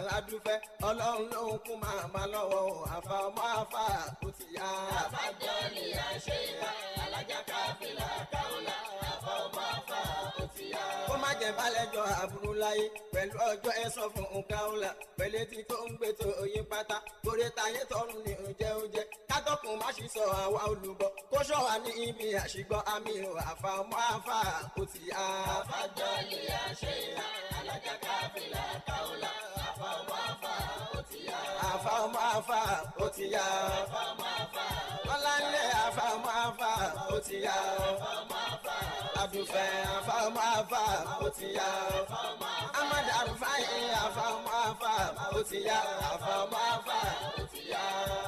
adúfẹ́ ọlọ́run lòun kún máa máa lọ́wọ́ àfa ọmọ àfa ó ti yá. àfàjọ́lì àṣeyà alájà káfílà káwọlà àfa ọmọ àfa ó ti yá. kó má jẹ́ balẹ̀jọ́ àbúrú láyé pẹ̀lú ọjọ́ ẹ̀sán fún nǹkan pẹ̀lú etí tó ń gbé tó oyin pátá torí táyé tọrùn ní oúnjẹ oúnjẹ kátọ́kùn má ṣì sọ àwa olùbọ kó ṣọ́ wa ní ibi àṣìgbọ́ àmì ò àfa ọmọ àfa ó ti yá. àfàjọ́lì àṣeyà alájà káfílà káwọlà àfa ọmọ àfa ó ti yá. àfa ọmọ àfa ó ti yá. àfa ọmọ àfa Bọ́lá ńlẹ̀ àfa ọmọ àfa ó ti yá. ọmọ àfa Adùnfẹ́ àfa ọmọ àfa ó ti yá. Ahmad Arufai àfa ọmọ àfa ó ti yá. Àfa ọmọ àfa ó ti yá.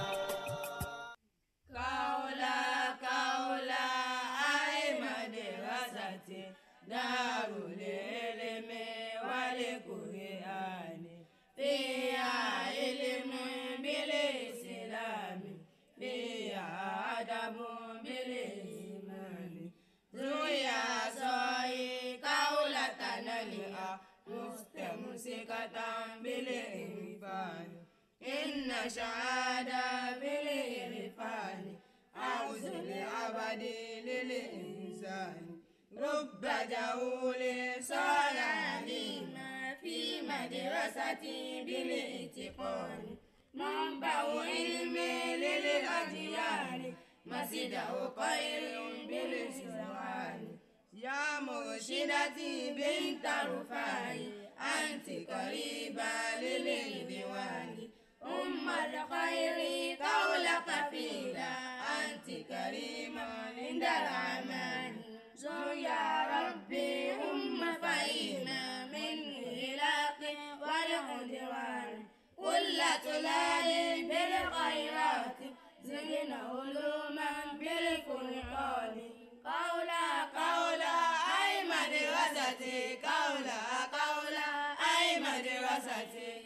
kaula kaula ai madrasati darul ilmi wal qur'ani fiha ilmun bil islami fiha adabun bil imani zuya soi kaula tanaliha mustamsikatan bil irfani إن شهادة بالإرفان عوز الأبد للإنسان رب جهول صار عليما في مدرسة بالإتقان منبع علم للأديان مسجده خير بالسبحان يا مرشدتي بنت رفاعي أنت قريبة للإدوان أم الخير قولك فينا أنت كريمة عند الرحمن زر يا ربي أم فإنا من إلاق والعدوان كل طلال بالخيرات زدنا علوما بالقرآن قولا قولا أي مدرستي قولا قولا أي مدرستي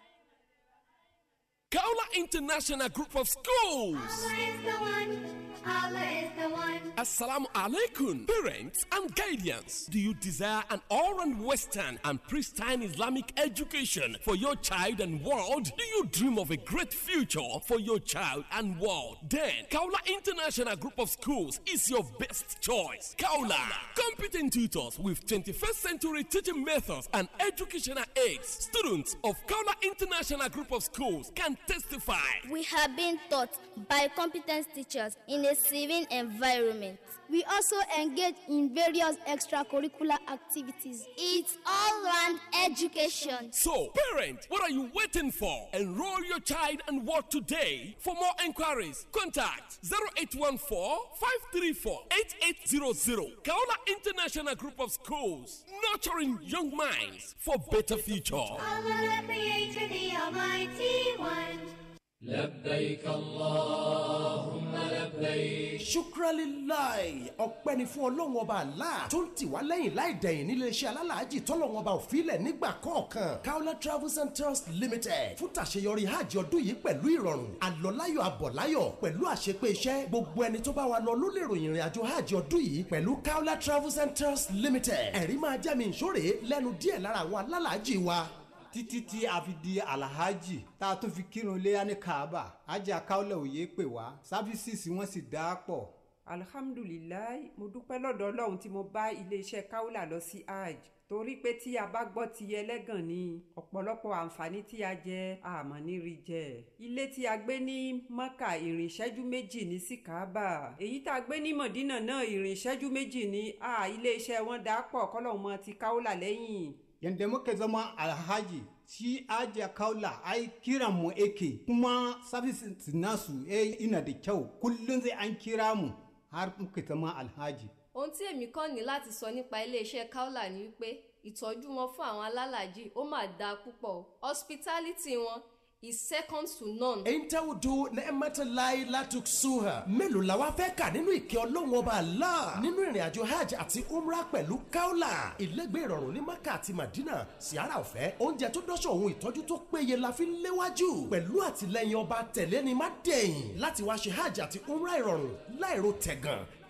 Kaula International Group of Schools. Allah is the one. Allah is the one. Assalamu alaikum, parents and guardians. Do you desire an all-round Western and pristine Islamic education for your child and world? Do you dream of a great future for your child and world? Then, Kaula International Group of Schools is your best choice. Kaula, competent tutors with 21st century teaching methods and educational aids. Students of Kaula International Group of Schools can testify. We have been taught by competent teachers in a serene environment. We also engage in various extracurricular activities. It's all round education. So, parent, what are you waiting for? Enroll your child and work today. For more enquiries, contact 0814 534 8800. Kaola International Group of Schools, nurturing young minds for better future. Allah, the Creator, the Almighty One. لبيك اللهم لبيك ṣukralilayi ọpẹ́ ni fún ọlọ́run ọba àlá tó ń tì wá lẹ́yìn láì dẹ̀yìn nílé iṣẹ́ alálàájì tọ́lọ́run ọba òfilẹ̀ nígbà kọ̀ọ̀kan kaola travels and tours limited fún tàṣeyọrí hajj ọdún yìí pẹ̀lú ìrọ̀rùn àlọ́láyọ̀ àbọ̀láyọ̀ pẹ̀lú àṣepé iṣẹ́ gbogbo ẹni tó bá wa lọ ló lè ròyìn ìrìn àjò hajj ọdún yìí pẹ̀lú kaola travels and tours limited ẹ̀rí máa jẹ́ mi ìṣòro lẹ́nu díẹ̀ lára àwọn alálàájì wa títí tí a fi di alahaji tá a tún fi kírun léyà ní kaaba ajé akáwọlẹ̀ òye pè wá sáfísìsì wọn sì dá pọ̀. alhamdulilayi mo dúpẹ́ lọ́dọ̀ ọlọ́run tí mo bá iléeṣẹ́ kaula lọ sí hajj torí pé tí a bá gbọ́ ti ẹlẹ́gàn ni ọ̀pọ̀lọpọ̀ àǹfààní tí a jẹ àmọ́ ní rí jẹ. ilé tí a gbé ní mọ́kà ìrìn ìṣẹ́jú méjì ní sí kaaba èyí tá a gbé ní mọ̀dínà náà ìrìn ìṣẹ́jú méjì ní a iléeṣẹ́ wọn dá pọ̀ kọ́lọ́hún mọ́ ti kaula lẹ́yìn yadda muka zama alhaji shi ajiya kaula ai kiran mu ake kuma services nasu eh ina da kyau kullum zai an kira mu har muka zama alhaji ohun tí èmi kàn ní láti sọ nípa iléeṣẹ́ kaula ni wípé ìtọ́jú wọn fún àwọn alálàájì ó mà dáa púpọ̀ hospitality wọn is second to none. Entaudu Neematalai Latuksuha. Mélòó la wá fẹ́ kà nínú ìkẹ́ ọlọ́run ọba Allah nínú ìrìn àjò hajj àti umrah pẹ̀lú kaula. Ìlẹ́gbẹ́ ìrọ̀rùn ní Maka àti Madina, Sìárà ọ̀fẹ́, oúnjẹ tó dọ́ṣọ̀ ohun ìtọ́jú tó péye la fi ń léwájú. Pẹ̀lú àtìlẹyìn ọba tẹ̀lé ni má dẹ̀yìn láti wá ṣe hajj àti umrah ìrọ̀rùn láìro tẹ̀gàn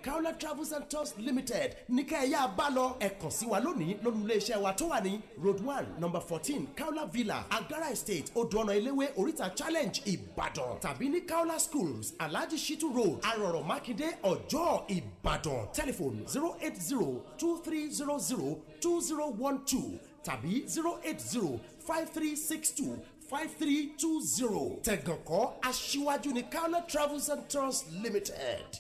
kaola travels and tours limited ní ká ẹ yá bá lọ ẹ kàn sí wa lónìí lórí iléeṣẹ́ wa tó wà ní road one number fourteen kaola villa agara estate odò ọ̀nà eléwé oríta challenge ìbàdàn tàbí ní kaola schools alhaji shitu road arọ̀rọ̀ mákindé ọjọ́ ìbàdàn telephone zero eight zero two three zero zero two zero one two tàbí zero eight zero five three six two five three two zero tẹ̀gànkọ́ aṣíwájú ní kaola travels and tours limited.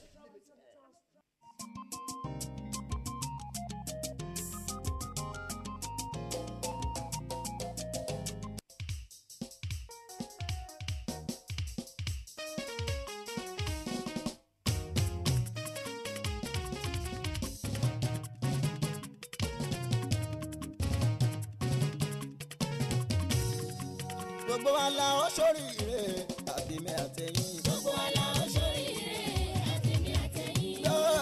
gbogbo wa la ó sóríire àbímẹ àtẹyìn. gbogbo wa la ó ṣoríire àtẹ̀mí àtẹ̀yìn.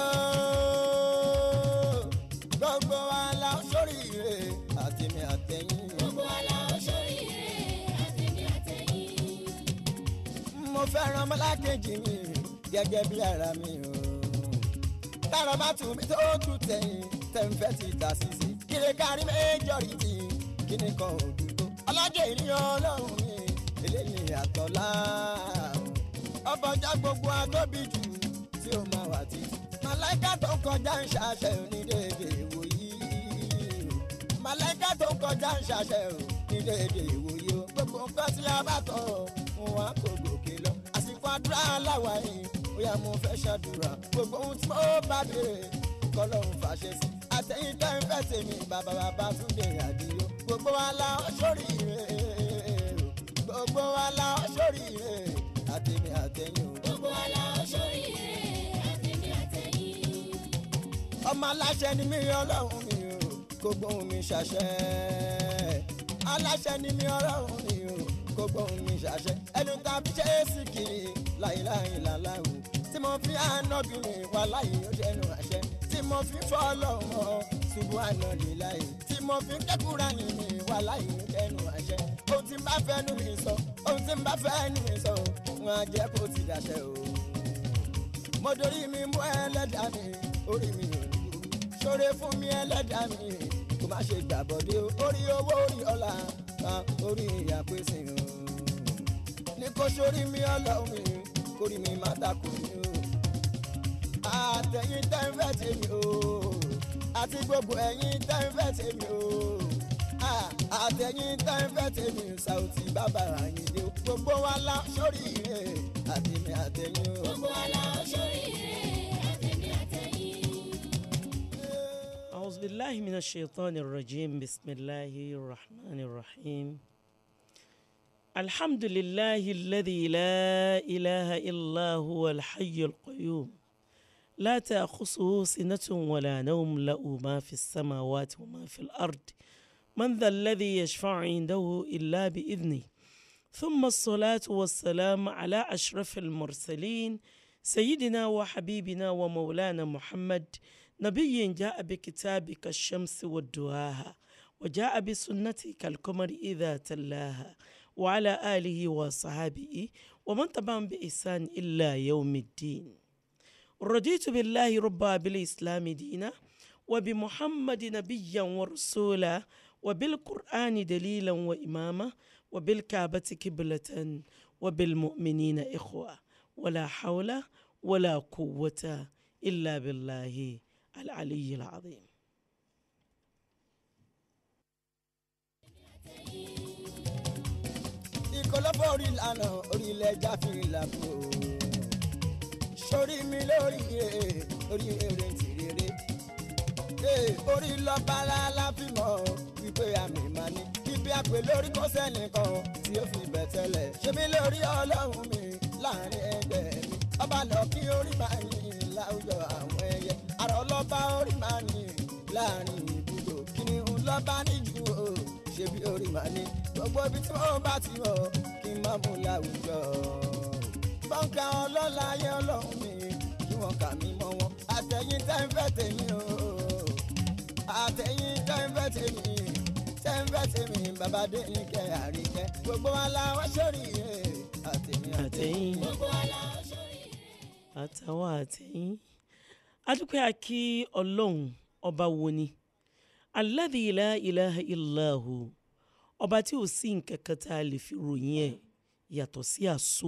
gbogbo wa la ó sóríire àbímẹ àtẹyìn. gbogbo wa la ó ṣoríire àtẹ̀mí àtẹ̀yìn. mo fẹ́ràn ọmọlákejì mi gẹ́gẹ́ bí ara mi o. tára bá tù mí tó tù tẹ̀yìn tẹ̀ǹfẹ́ ti tà sísè. kíni kárí méjọ́rìtì kíni kan ò dùn tó. ọlọ́jọ́ ìníyàn ọlọ́run mi eléyìí àtọ́lá. ọbọ̀já gbogbo atóbi jù tí ó máa wà títí. màláìka tó ń kọjá ń ṣàṣẹ onídéédé ìwòyí. màláìka tó ń kọjá ń ṣàṣẹ onídéédé ìwòyí o. gbogbo nǹkan tí a bá tọ̀ wọn á kó gòkè lọ. àsìkò àdúrà aláwa yìí ó yá mo fẹ́ ṣàdúrà. gbogbo ohun tí mo bá béèrè kọlọ́run fàṣẹ sí. àtẹ̀yìn tẹ́ ń fẹ́ tèmi bàbá bàbá túnde àdìyó. gbogbo wa la ó ṣoríire gbogbo wa la ó ṣoríire àtẹ̀mí àtẹ̀yìn o. gbogbo wa la ó ṣoríire àtẹ̀mí àtẹ̀yìn. ọmọ aláṣẹ ni mí ọlọ́run mi o kó gbóhùn mi ṣàṣẹ. aláṣẹ ni mí ọlọ́run mi o kó gbóhùn mi ṣàṣẹ. ẹnu tàbí ṣe é sì kiri láìláì làláwù tí mo fi ànábìrin wà láyé ó ṣẹnu àṣẹ tí mo fi fọ́ ọlọ́run ọ ṣubú àná lè láyé tí mo fi kẹ́kùrà nìyí wà láyé ó ṣẹnu àṣẹ. ohun tí n bá fẹ́ nu mi sọ ohun tí n bá fẹ́ nu mi sọ wọn á jẹ́ kó ti dàṣẹ o mo dorí mi mú ẹlẹ́dà mi orí mi ò ní burú ṣoore fún mi ẹlẹ́dà mi kò má ṣe gbàbọ̀dé o orí owó orí ọ̀la kan orí àpèsè o ní kò sórí mi ọlọ́run mi kórì mi má takò mi o àtẹ̀yìn tẹ́ ń fẹ́ tèmi o àti gbogbo ẹ̀yìn tẹ́ ń fẹ́ tèmi o àtẹ̀yìn tẹ́ ń fẹ́ tèmi Saoty bàbá Àyìndé o gbogbo wa la sórí ire àtẹ̀mí àtẹ̀yìn o. gbogbo wa la ó ṣoríire àtẹ̀mí àtẹ̀yìn. أعوذ بالله من الشيطان الرجيم بسم الله الرحمن الرحيم الحمد لله الذي لا إله إلا هو الحي القيوم لا تأخذه سنة ولا نوم له ما في السماوات وما في الأرض من ذا الذي يشفع عنده إلا بإذنه ثم الصلاة والسلام على أشرف المرسلين سيدنا وحبيبنا ومولانا محمد نبي جاء بكتابك الشمس والدهاها وجاء بسنتك القمر إذا تلاها وعلى آله وصحابه ومن تبعهم بإحسان إلا يوم الدين رضيت بالله ربا بالإسلام دينا وبمحمد نبيا ورسولا وبالقرآن دليلا وإماما وبالكعبة قبلة وبالمؤمنين إخوة ولا حول ولا قوة إلا بالله العلي العظيم ìkọlọ́fọ̀ orí ìlànà orílẹ̀ ẹja fi ìlàbò sórí mi lórí ire orí ere ti rere Ee, orí lọ́ba láláfímọ̀ wípé àmì máa ní ibi àpè lórí kó sẹ́nìkan tí ó fi bẹ̀ tẹ́lẹ̀ ṣé mi lórí ọlọ́run mi láàrin ẹgbẹ́ mi ọba lọ kí orí máa yìn láwùjọ àwọn ẹyẹ àrò lọ́ba orí máa yìn láàrin ibùdó kìnìún lọ́ba níjú o ṣe bí orí máa ní gbogbo ibi tí wọ́n bá ti mọ̀ kí n má mú láwùjọ. bọ́ǹkà ọlọ́lá ayé ọlọ́run mi kí wọ́n kà mí mọ́ wọn àtẹ̀yìn tẹ́ ń fẹ́ tèmi o àtẹ̀yìn tẹ́ ń fẹ́ tèmi tẹ́ ń fẹ́ tèmi bàbá dé ní kẹ́ àríkẹ́ gbogbo wa la wá sórí ire àtẹ̀yìn àtẹ̀yìn gbogbo wa la ó ṣoríire. àtàwọn àtẹ̀yìn adúpẹ́ akí ọlọ́run ọba wo ni alladhi la ilaha illahu ọba tí ò sí nǹkan kan tá a lè fi ròyìn ẹ̀ yàtọ̀ sí àṣọ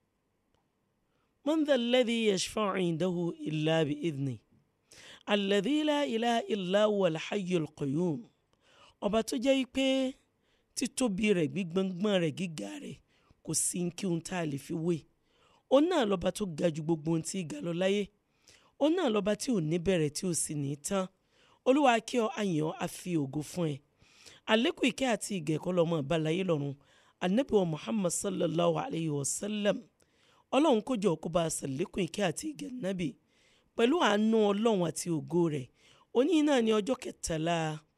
man dha alladhi yashfa'u indahu illa bi idhni alladhi la ilaha illa huwa al-hayyul qayyum ọba tó jẹ́ pé títóbi rẹ̀ gbígbọ́ngbọ́n rẹ̀ gíga rẹ̀ kò sí kí ohun tá a lè fi wé òun náà lọ́ba tó ga ju gbogbo ohun tí ga lọ láyé òun náà lọ́ba tí ò ní bẹ̀rẹ̀ tí ò sì ní tán olúwa kí ọ àyàn á fi ògo fún ẹ àlékún ìkẹ́ àti ìgẹ̀kọ́ lọ́mọ ìbálayé lọ́run anabi wa muhammad sallallahu alayhi wa sallam ọlọ́run kó jọ kó bá a sàlékún ìkẹ́ àti ìgẹ̀ nábì pẹ̀lú àánú ọlọ́run àti ògo rẹ̀ òní náà ní ọjọ́ kẹtàlá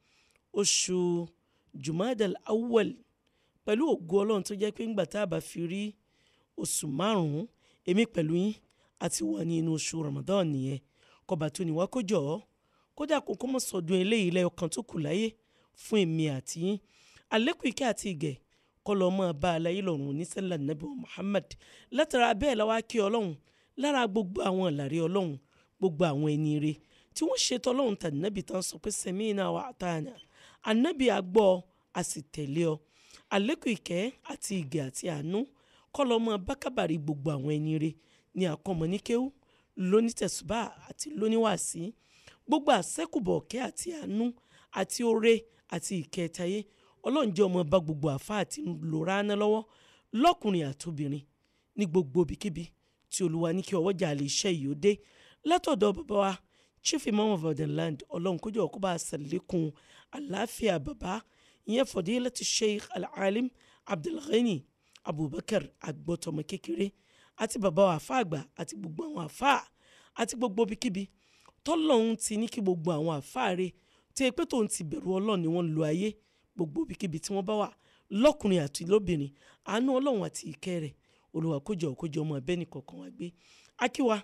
oṣù jumadal awwal pẹ̀lú ògo ọlọ́run tó jẹ́ pé ńgbà tá a bá fi rí oṣù márùn-ún èmi pẹ̀lú yín àti wà ní inú oṣù ramadan nìyẹn kọba tó ní wá kó jọ ọ́ kódà kó kó mọ̀ sọdún eléyìí lẹ́yọ̀kan tó kù láyé fún èmi àti yín àlékún ìkẹ́ àti ìgẹ̀ kọ́ lọ́ọ́ máa bá aláyé lọ́rùn onísẹ́lá nàbí wa muhammad látara bẹ́ẹ̀ la wá kí ọlọ́run lára gbogbo àwọn ìlàrí ọlọ́run gbogbo àwọn ẹni ire tí wọ́n ṣètò ọlọ́run tà nàbí tán sọ pé sẹ́mínà wa àtàyàn ànábì àgbọ̀ a sì tẹ̀lé ọ àlékún ìkẹ́ àti ìgẹ̀ àti àánú kọ́ lọ́ọ́ máa bá kábàárì gbogbo àwọn ẹni ire ní àkọ́mọ́níkéwú lónítẹ̀sùbà àti lóníwàásí gbogbo àṣẹ́kùbọ̀ ọ̀kẹ́ àti àánú àti oore àti ìkẹtayé ọlọ́run jẹ́ ọmọ bá gbogbo àfa àti lòrá ná lọ́wọ́ lọ́kùnrin àtobìnrin ní gbogbo ibikíbi tí olúwa ní kí ọwọ́jà lè ṣe yìí ó dé látọ̀dọ̀ bàbá wa chief imam of the land ọlọ́run kójú ọkọ̀ bá a ṣàlékún àlàáfíà bàbá ìyẹn fadilati sheikh al-alim abdulghani abubakar agbọ́tọmọ kékeré àti bàbá wa àfa àgbà àti gbogbo àwọn àfa àti gbogbo ibikíbi tọ́lọ́hún ti ní kí gbogbo àwọn àfáàrẹ tí ẹ pé tóun ti bẹ̀rù ọlọ́run ni wọ́n ń lo ayé gbogbo ibikíbi tí wọ́n bá wà lọ́kùnrin àti lóbìnrin àánú ọlọ́run àti ìkẹ́ rẹ̀ olùwà kójọ kójọ ọmọ ẹbẹ́ ní kọ̀ọ̀kan wá gbé akíwa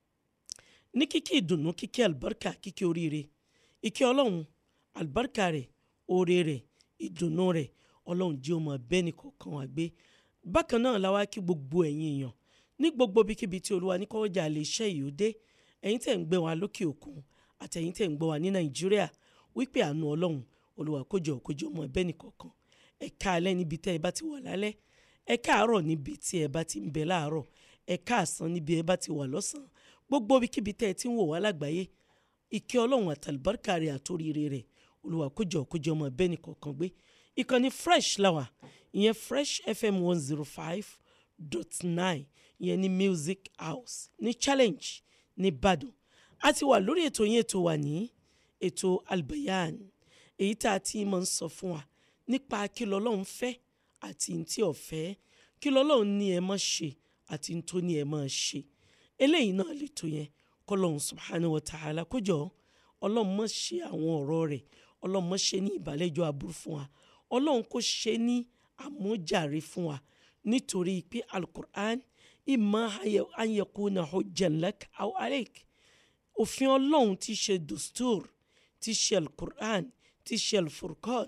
ní kíkí ìdùnnú kíkí àlùbáríkà kíkí oríire ìkẹ́ ọlọ́run àlùbáríkà rẹ̀ oore rẹ̀ ìdùnnú rẹ̀ ọlọ́run jẹ́ ọmọ ẹbẹ́ ní kọ̀ọ̀kan wá gbé bákan náà la wá kí gbogbo ẹ̀yin èèyàn ní gbogbo ibikíbi tí olúwa ní kọ́wọ́jà lè ṣẹ́ yìí ó dé ẹ̀yin tẹ̀ ń gbé wa lókè òkun àtẹ̀yin tẹ̀ ń gbọ́ wa ní nàìjíríà wípé àánú ọlọ́run olúwa kójọ kójọ ọmọ ẹbẹ́ nìkọ̀ọ̀kan ẹ káalẹ́ níbi tẹ́ ẹ bá ti wà lálẹ́ ẹ káàárọ̀ níbi tí ẹ bá ti ń bẹ láàárọ̀ ẹ káàsán níbi ẹ bá ti wà lọ́sàn-án gbogbo ibikíbi tẹ́ ẹ ti ń wò wá lágbàáyé ìkẹ́ ọlọ́run àtàlùbáríkà rẹ̀ àtòríire rẹ̀ olúwa kójọ kójọ ọmọ ẹbẹ́ nìkọ̀ọ̀kan gbé ìkànnì fresh láwà ìyẹn fresh fm one zero five dot nine ìyẹn ní music house ní challenge nìbàdàn a ti wà lórí ètò yẹn ètò wà ní ètò albayan èyí tá a ti máa ń sọ fún wa nípa kí lọ́lọ́run fẹ́ àti ntí ọ̀fẹ́ kí lọ́lọ́run ní ẹ má ṣe àti ntó ní ẹ má ṣe eléyìí náà lè tó yẹn kọ́lọ́run subhanahu wa ta'ala kójọ ọlọ́run má ṣe àwọn ọ̀rọ̀ rẹ̀ ọlọ́run má ṣe ní ìbàlẹ́jọ́ aburú fún wa ọlọ́run kò ṣe ní àmújàre fún wa nítorí pé alukur'an imma an yakuna hujjan lak aw aleik òfin ọlọ́run ti ṣe dustur ti ṣe alukur'an ti ṣe alfurqan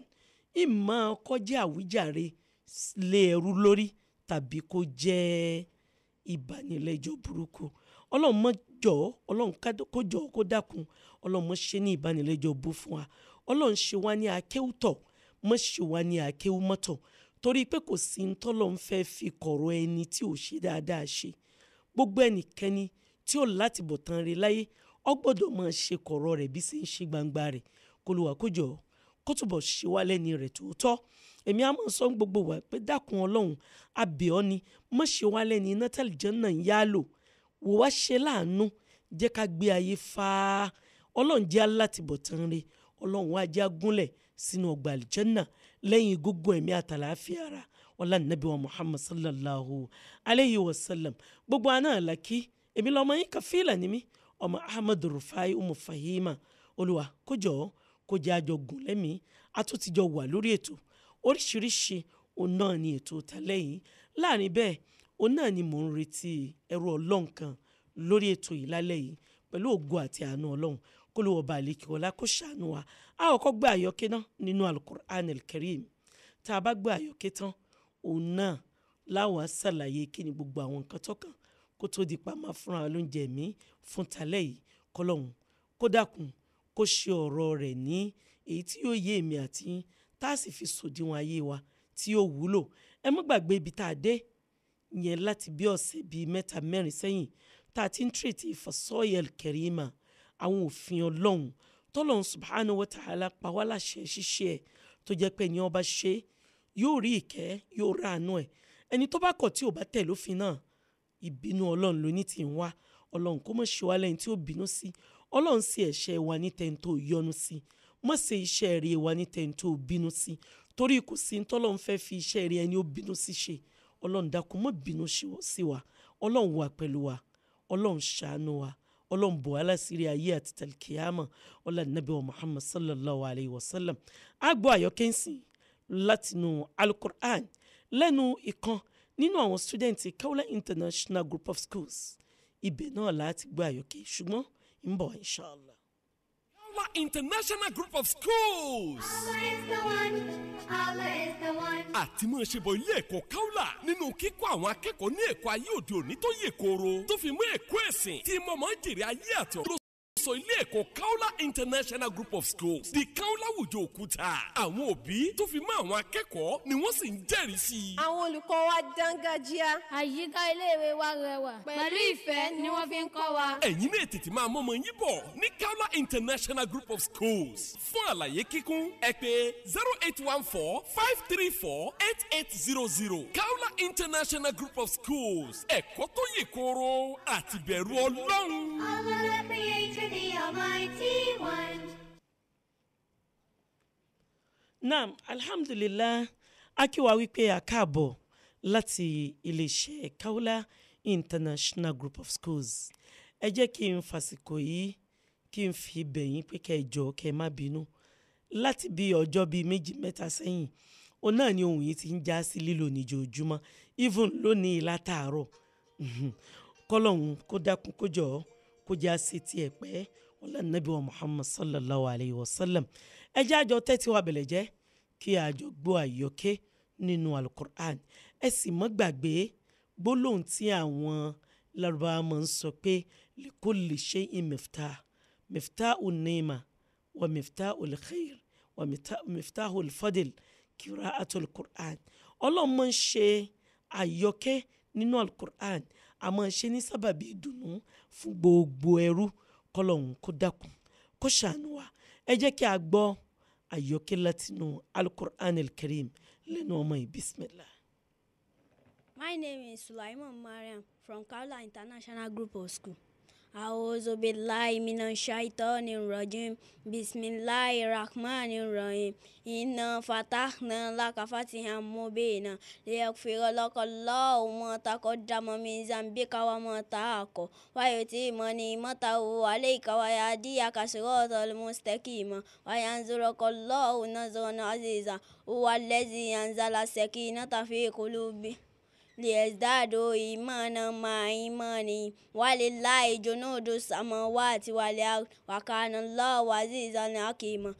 imma kó jẹ́ àwíjàre lé ẹrú lórí tàbí kó jẹ́ ìbánilẹ́jọ́ burúkú ọlọ́run mọ́ jọ ọlọ́run kó jọ kó dákun ọlọ́run mọ́ ṣe ní ìbánilẹ́jọ́ bú fún wa ọlọ́run ṣe wá ní akéwùtọ̀ mọ́ ṣe wá ní akéwùmọ́tọ̀ torí pé kò sí ntọ́lọ́ ń fẹ́ fi kọ̀rọ̀ ẹni tí ò ṣe dáadáa ṣe gbogbo ẹnikẹ́ni tí ò láti bọ̀ tán rí láyé ọ gbọ́dọ̀ máa ṣe kọ̀rọ̀ rẹ̀ bí sì ń ṣe gbangba rẹ̀ kó ló wà kójọ kó túbọ̀ ṣe wá lẹ́ni rẹ̀ tòótọ́ èmi á máa sọ gbogbo wa pé dákun ọlọ́run abẹ́ọ́ ni má ṣe wá lẹ́ni iná tẹ́lẹ̀ jẹ́ náà ń yá lò wò wá ṣe láàánú jẹ́ ká gbé ayé fáá ọlọ́run jẹ́ alátìbọ̀ tán rí ọlọ́run wá jẹ́ agúnlẹ̀ sínú ọgbà àlìjẹ́nà lẹ́yìn gúngún ẹ̀mí àtàláfíà ara ọlá nàbí wa muhammad sallallahu alayhi wa sallam gbogbo àná àlàkí èmi lọ́mọ yín kàfílà ni mí ọmọ ahmed rufai umu fahima olùwà kójọ kó jẹ́ àjọgùn lẹ́mìí àtúntìjọ wà lórí ètò oríṣiríṣi òun náà ni ètò tàlẹ́ yìí láàrin bẹ́ẹ̀ òun náà ni mò ń retí ẹrú ọlọ́run kan lórí ètò yìí lálẹ́ yìí pẹ̀lú ògo àti àánú ọlọ́run kó ló wọba àlekè ọlá kó ṣàánú wa a ò kọ́ gbé àyọkẹ́ náà nínú alukur'an elkerim tá a bá gbé àyọkẹ́ tán òun náà láwọn á ṣàlàyé kí ni gbogbo àwọn nǹkan tó kàn kó tó di pa máa fúnra wa lóúnjẹ mi fún talẹ́ yìí kọlọ́hún kó dákun kó ṣe ọ̀rọ̀ rẹ̀ ní èyí tí yóò yé èmi àti yín tá a sì fi sòdiwọ̀n ayé wa tí yóò wúlò ẹ má gbàgbé ibi tá a dé yẹn láti bí ọ̀sẹ̀ bíi mẹ́ta mẹ́rin sẹ́yìn tá a ti ń tírètì ìfọ̀sọ́yẹl kẹrìmà àwọn òfin ọlọ́run tọ́lọ́run subhanahu wa ta'ala pa wá láṣẹ ṣíṣe ẹ̀ tó jẹ́ pé ẹni ọba ṣe yóò rí ìkẹ́ yóò rà àánú ẹ̀ ẹni tó bá kọ̀ tí ò bá tẹ̀ lófin náà ìbínú ọlọ́run ló ní tì ń wá ọlọ́run kó mọ̀ ṣe wá lẹ́yìn tí ó bínú sí ọlọ́run sí ẹ̀ṣẹ̀ wa ní tẹ́ni tó yọ́nú sí mọ̀ ṣe iṣẹ́ rẹ̀ wa ní tẹ́ni tó bínú sí torí kò sí ní tọ́lọ́run fẹ́ fi iṣẹ́ rẹ̀ ẹni ó bínú sí ṣe ọlọ́run dákun mọ́ bínú sí wa ọlọ́run wà pẹ̀lú wa ọlọ́run ṣàánú wa ọlọ́run bò aláṣírí ayé àti tàlkìyàmà ọlọ́run nàbí wa muhammad sallallahu alayhi wa sallam àgbọ̀ àyọkẹ́sìn látinú alukur'an lẹ́nu ìkan nínú àwọn students kaula international group of schools ibẹ̀ náà láti gbọ́ àyọkẹ́ ṣùgbọ́n ń bọ̀ inshallah. Kaula International Group of Schools. Allah is the one. Allah is the one. àti máa ṣe bọ ilé ẹ̀kọ́ Kaula nínú kíkọ́ àwọn akẹ́kọ̀ọ́ ní ẹ̀kọ́ ayé òde òní tó yè kooro tó fi mú ẹ̀kọ́ ẹ̀sìn tí mọ̀mọ́ jèrè ayé àti ọ̀rọ̀ sọ ilé ẹ̀kọ́ Kaula International Group of Schools di Kaula wùjọ òkúta àwọn òbí tó fi mọ́ àwọn akẹ́kọ̀ọ́ ni wọ́n sì ń jẹ́rìí sí i. àwọn olùkọ́ wa dángájíá. àyíká iléèwé wa rẹwà. pẹ̀lú ìfẹ́ ni wọ́n fi ń kọ́ wa. ẹ̀yin náà tètè máa mọ́ ọmọ yín bọ̀ ní Kaula International Group of Schools fún àlàyé kíkún ẹ pè zero eight one four five three four eight eight zero zero Kaula International Group of Schools ẹ̀kọ́ tó yè kooro àti bẹ̀rù Ọlọ́run. Allah the Creator, the Almighty One. naam alhamdulillah akíwa wípé a káàbọ̀ láti iléeṣẹ́ Kaula International Group of Schools ẹ jẹ́ kí n fàsìkò yìí kí n fi bẹ̀yìn pé kẹ́ ẹ jọ kẹ́ ẹ má bínú láti bí ọjọ́ bíi méjì mẹ́ta sẹ́yìn òun náà ni ohun yìí ti ń já sí lílò níjoojúmọ́ even lónìí látàárọ̀ Mhm. kọ́lọ́hún kó dákun kó jọ kó já sí tiẹ̀ pẹ́ ọlá nàbí wa Muhammad sallallahu alayhi wa sallam ẹ jẹ́ àjọ tẹ́tí wa bẹ̀lẹ̀ jẹ́ kí àjọ gbọ́ àyọkẹ́ nínú alukur'an ẹ sì mọ́ gbàgbé gbólóhùn tí àwọn Lárúbáwá máa ń sọ pé likulli shay'in miftah miftahu nima wa miftahu lkhair wa mifta- miftahu lfadl qira'atu alukur'an ọlọ́run máa ń ṣe àyọkẹ́ nínú alukur'an a máa ṣe ní sábàbí ìdùnnú fún gbogbo ẹrú kọlọ́hún kó dákun kó ṣàánú wa ẹ jẹ́ kí a gbọ́ àyọkẹ́ látinú alukur'an alkarim lẹ́nu ọmọ yìí bismillah. My name is Sulaiman Mariam from Kaula International Group of School. أعوذ بالله من الشيطان الرجيم بسم الله الرحمن الرحيم إنا فتحنا لك فتحا مبينا ليغفر لك الله ما تقدم من ذنبك وما تأخر ويتم نعمته عليك ويهديك صراطا مستقيما وينصرك الله نصرا عزيزا هو الذي أنزل السكينة في قلوبهم ليزدادوا إيمانا مع إيمانهم ولله جنود السماوات والأرض وكان الله عزيزا حكيما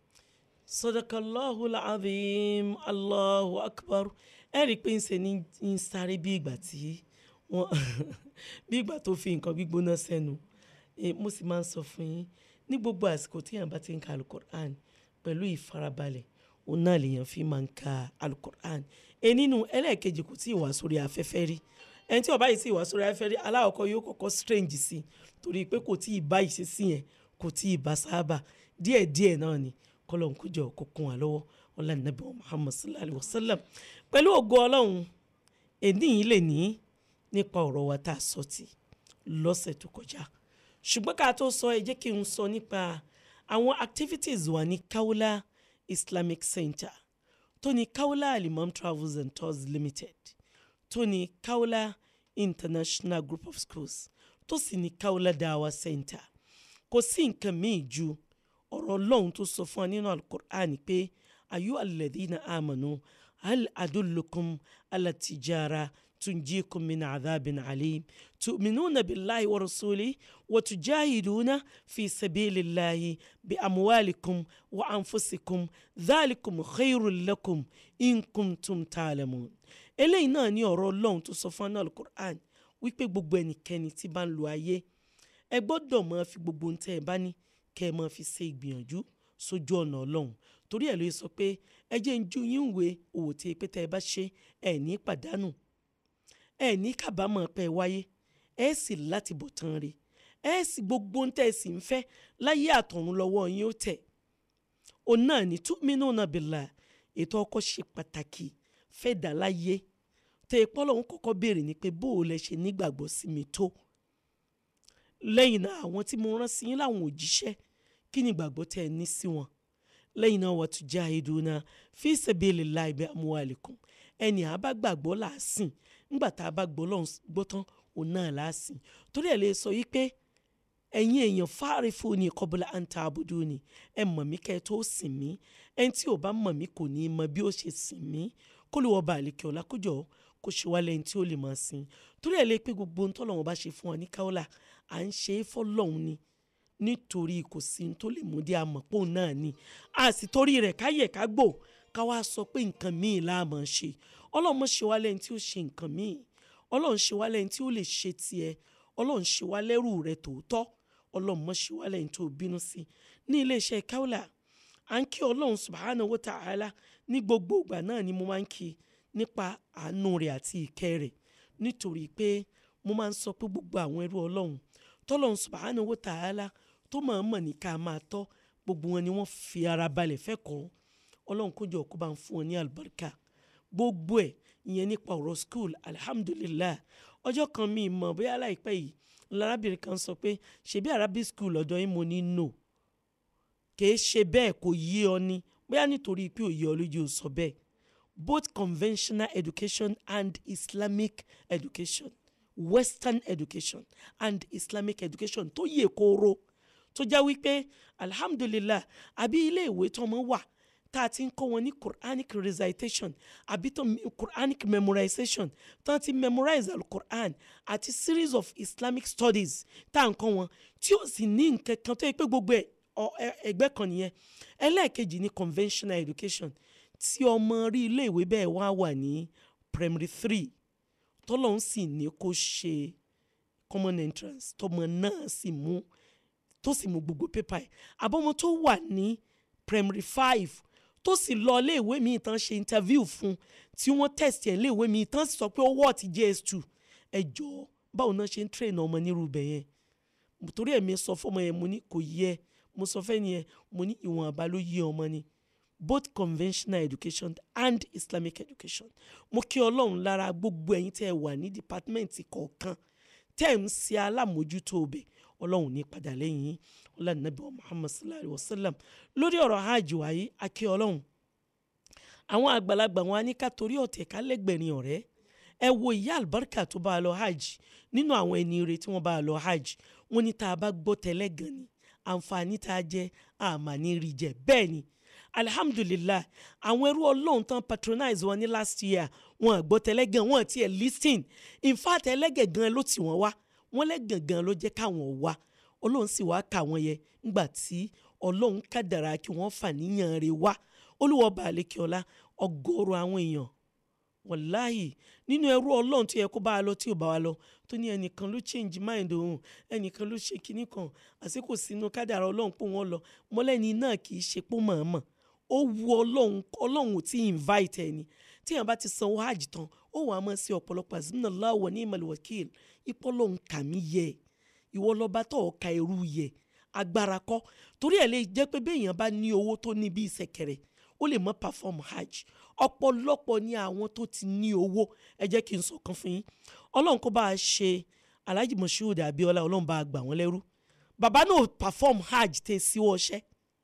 sadakallahu alazim allahu akbar ẹ rí i pé ń ṣe ní ń sáré bí ìgbà tí wọn bí ìgbà tó fi nǹkan gbígbóná sẹ́nu Eh, mo sì máa ń sọ fún yín ní gbogbo àsìkò tí yàn bá ti ń ka alukur'an pẹ̀lú ìfarabalẹ̀ òun náà lèèyàn fi máa ń ka alukur'an e nínú ẹlẹ́ẹ̀kejì kò tí ì wá sórí afẹ́fẹ́ rí ẹni tí ó bá yìí sì wá sórí afẹ́fẹ́ rí aláwọ̀kọ́ yóò kọ́kọ́ strange sí i torí pé kò tí ì bá ìṣesí yẹn kò tí ì bá sábà díẹ̀díẹ̀ náà ni kọlọ́n kójọ kó kún wa lọ́wọ́ ọlá nàbí wa muhammad sallallahu alayhi wa sallam pẹ̀lú ògo ọlọ́run èdè yìí lè ní nípa ọ̀rọ̀ wa tá a sọ tì lọ́sẹ̀ tó kọjá ṣùgbọ́n ká tó sọ ẹ jẹ́ kí n sọ nípa àwọn activities wa ní Kaula Islamic Center tó ní Kaula Alimam Travels and Tours Limited tó ní Kaula International Group of Schools tó sì ní Kaula Dawa Center kò sí nǹkan míì ju ọ̀rọ̀ ọlọ́run tó sọ fún wa nínú alukur'an pé ayu alladhina amanu hal adullukum ala tijara tunjikum min adhabin alim tu'minuna billahi wa rasuli wa tujahiduna fi sabilillahi bi amwalikum wa anfusikum dhalikum khairul lakum in kuntum ta'lamun eléyìí náà ní ọ̀rọ̀ ọlọ́run tó sọ fún wa nínú alukur'an wípé gbogbo ẹnikẹ́ni tí bá ń lo ayé ẹ gbọ́dọ̀ máa fi gbogbo ohun tẹ́ ẹ bá ní kẹ́ ẹ máa fi ṣe ìgbìyànjú sójú ọ̀nà ọlọ́run torí ẹ̀ ló sọ pé ẹ jẹ́ ń ju yín ìwé òwò tí pé tẹ́ ẹ bá ṣe ẹ̀ ní pàdánù ẹ̀ ní kábàámọ̀ pé ẹ wáyé ẹ̀ sì láti bọ̀ tán re ẹ̀ sì gbogbo ohun tẹ́ ẹ sì ń fẹ́ láyé àtọ̀run lọ́wọ́ yín ó tẹ̀ òun náà ní tu'minuna billah ètò ọkọ̀ ṣe pàtàkì fẹ́ dà láyé tẹ ẹ pọ́ lọ́hún kọ́kọ́ béèrè ni pé bó o lẹ ṣe nígbàgbọ́ sí mi tó lẹ́yìn náà àwọn tí mo rán sí yín láwọn òjíṣẹ́ kí ni ìgbàgbọ́ tẹ ẹ ní sí wọn lẹ́yìn náà wa tujahiduna fi sabilillahi bi amwalikum ẹni àbá gbàgbọ́ làásìn ńgbà tá a bá gbọ́ lọ́hún gbọ́ tán òun náà làásìn torí ẹ̀ lè sọ yí pé ẹ̀yin èèyàn fa'rifuni qabla an ta'buduni ẹ mọ̀ mí kẹ́ ẹ tó sìn mí ẹni tí ò bá mọ̀ mí kò ní í mọ bí ó ṣe sìn mí kó lè wọ́n bá àlekè ọ̀la kójọ kó ṣe wá lẹ́yìn tí ó lè máa sìn torí ẹ̀ lè pé gbogbo ohun tọ́lọ́run bá ṣe fún wa ní káwọ́là à ń ṣe é fọ́lọ́run ni nítorí kò sí ohun tó lè mú dé àmọ̀pọ̀ náà ni a sì torí rẹ̀ káyẹ̀ ká gbò ká wá sọ pé nǹkan míì la máa ṣe ọlọ́run ṣe wá lẹ́yìn tí ó ṣe nǹkan míì ọlọ́run ṣe wá lẹ́yìn tí ó lè ṣe tiẹ̀ ọlọ́run ṣe wá lẹ́rù rẹ̀ tòótọ́ ọlọ́run mọ̀ ṣe wá lẹ́yìn tó bínú sí ní iléeṣẹ́ káwọ́là à ń kí ọlọ́run subhanahu wa ta'ala ní gbogbo ìgbà náà ni mo máa ń kí nípa àánú rẹ̀ àti ìkẹ́ rẹ̀ nítorí pé mo máa ń sọ pé gbogbo àwọn ẹrú ọlọ́run tọ́lọ́run subhanahu wa ta'ala tó máa ń mọ̀ ní ká máa tọ́ gbogbo wọn ni wọ́n fi ara balẹ̀ fẹ́ kọ́ ọlọ́run kó jọ kó bá ń fún wọn ní àlùbáríkà gbogbo ẹ̀ ìyẹn nípa ọ̀rọ̀ school alhamdulillah ọjọ́ kan mi mọ̀ bóyá láìpẹ́ yìí lárábìnrin kan sọ pé ṣebí arabic school ọ̀dọ̀ yín mo ní no kìí ṣe bẹ́ẹ̀ kò yé ọ ní bóyá nítorí pé òye ọ lójú ò sọ bẹ́ẹ̀ both conventional education and islamic education western education and islamic education tó yè kooro tó jẹ́ wípé alhamdulillah àbí ilé ìwé tó ọmọ wà tá a ti ń kọ́ wọn ní quranic recitation àbí tó quranic memorization tó ti memorize al-quran àti series of islamic studies tá à ń kọ́ wọn tí ó sì ní nǹkan kan tó yẹ pé gbogbo ẹ̀ ẹgbẹ́ kan nìyẹn ẹlẹ́ẹ̀kejì ní conventional education tí ọmọ rí ilé ìwé bẹ́ẹ̀ wá wà ní primary three tọ́lọ́hún sì ní kó ṣe common entrance tọmọ náà sì mú tó sì mú gbogbo pépà ẹ̀ àbọ̀mọ tó wà ní primary five tó sì lọ iléèwé mi tán ṣe interview fún tí wọ́n test ẹ̀ iléèwé mi tán sì sọ pé ó wọ̀ ti js2 ẹ jọ̀ọ́ báwo náà ṣe ń train ọmọ nírú bẹ̀ yẹn torí ẹ̀mí sọ fọmọ yẹn mo ní kò yẹ mo sọ fẹ́ nìyẹn mo ní ìwọ̀n àbá ló yé ọmọ ni both conventional education and islamic education mo kí ọlọ́run lára gbogbo ẹ̀yin tẹ́ ẹ wà ní dìpátímẹ́ǹtì kọ̀ọ̀kan tẹ́ ẹ̀ ń ṣe alámòjútó ọbẹ̀ ọlọ́run ní padà lẹ́yìn yín ọlọ́nàbí wa muhammad sallallahu alayhi wa sallam lórí ọ̀rọ̀ hajj wáyé akí ọlọ́run àwọn àgbàlagbà wọn á ní ká torí ọ̀tẹ̀ ká lẹ́gbẹ̀rin ọ̀rẹ́ ẹ wo ìyá àlùbáríkà tó bá a lọ hajj nínú àwọn ẹni rẹ̀ tí wọ́n bá a lọ hajj wọ́n ní tá a bá gbọ́ tẹ́lẹ̀ gan ni àǹfààní tá a jẹ àmà ní rí jẹ bẹ́ẹ̀ ni alhamdulillah àwọn ẹrú ọlọ́run tán patronize wọn ní last year wọn àgbọ́ tẹ́lẹ̀ gan wọn ti ẹ̀ listing in fact ẹlẹ́gẹ̀ gan ló tì wọ́n wá wọ́n lẹ́gàn gan ló jẹ́ káwọn wá ọlọ́run sì wá kà wọ́n yẹ ńgbà tí ọlọ́run kádàrá kí wọ́n fà níyàn rẹ̀ wá olúwọ́ balẹ̀kẹ́ ọlá ọgọ́rùn àwọn èèyàn wàláhì nínú ẹrú ọlọ́run tó yẹ kó bá a lọ tí ò bá wa lọ tó ní ẹnìkan ló change mind òun ẹnìkan ló ṣe kinní kan àsìkò sínú kádàrá ọlọ́run pé wọ́n lọ mọ́lẹ́ni náà kì í ṣe pé mọ̀ọ́mọ̀ ó wu ọlọ́run ọlọ́run ò tí ì invite ẹni tí yàrá bá ti sanwó hajj tán ó wàá mọ̀ sí ọ̀pọ̀lọpọ̀ azimnallahu wa ni'mal wakil ipò ọlọ́run kà mí yẹ ìwọ lọ́ba tó ọ̀ka ẹrú yẹ agbára kọ́ torí ẹ̀ lè jẹ́ pé béèyàn bá ní owó tó ní bí ìsẹ̀kẹ̀rẹ̀ ó lè mọ́ perform hajj ọ̀pọ̀lọpọ̀ ní àwọn tó ti ní owó ẹ jẹ́ kí n sọ̀kan fún yín ọlọ́run kó bá a ṣe alhaji moshood abiola ọlọ́run bá a gbà wọ́n lẹ́rú bàbá náà perform hajj tẹ̀ sí ọṣẹ́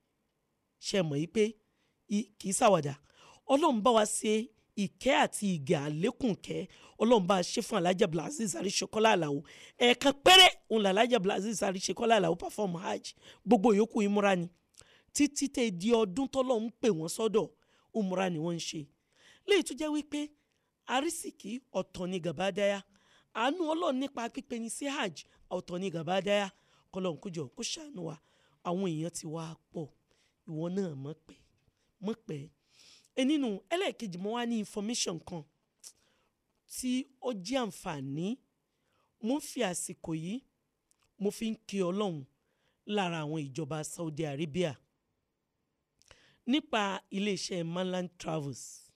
ṣe mọ̀ yìí pé kì í ṣàwàdà ọlọ́run bá wa ṣe ìkẹ́ àti ìgẹ̀ àlékún kẹ́ ọlọ́run bá a ṣe fún alhaji abdulaziz àríṣekọ́lá àlàó ẹ̀ẹ̀kan péré òun là alhaji abdulaziz àríṣekọ́lá àlàó perform hajj gbogbo yòókù ìmúra ni títí tẹ di ọdún tọ́lọ́run ń pè wọ́n sọ́dọ̀ umra ni wọ́n ń ṣe léyìí tó jẹ́ wípé arísìkí ọ̀tọ̀ ni gàbádáyà àánú ọlọ́run nípa pípe ní sí hajj ọ̀tọ̀ ni gàbádáyà kọlọ́run kójọ kó ṣàánú wa àwọn èèyàn ti wá pọ̀ ìwọ náà mọ̀ pé mọ̀ pé ẹ nínú ẹlẹ́ẹ̀kejì mo wá ní information kan tí ó jẹ́ àǹfààní mo ń fi àsìkò yìí mo fi ń kí ọlọ́run lára àwọn ìjọba Saudi Arabia nípa iléeṣẹ́ Mainland Travels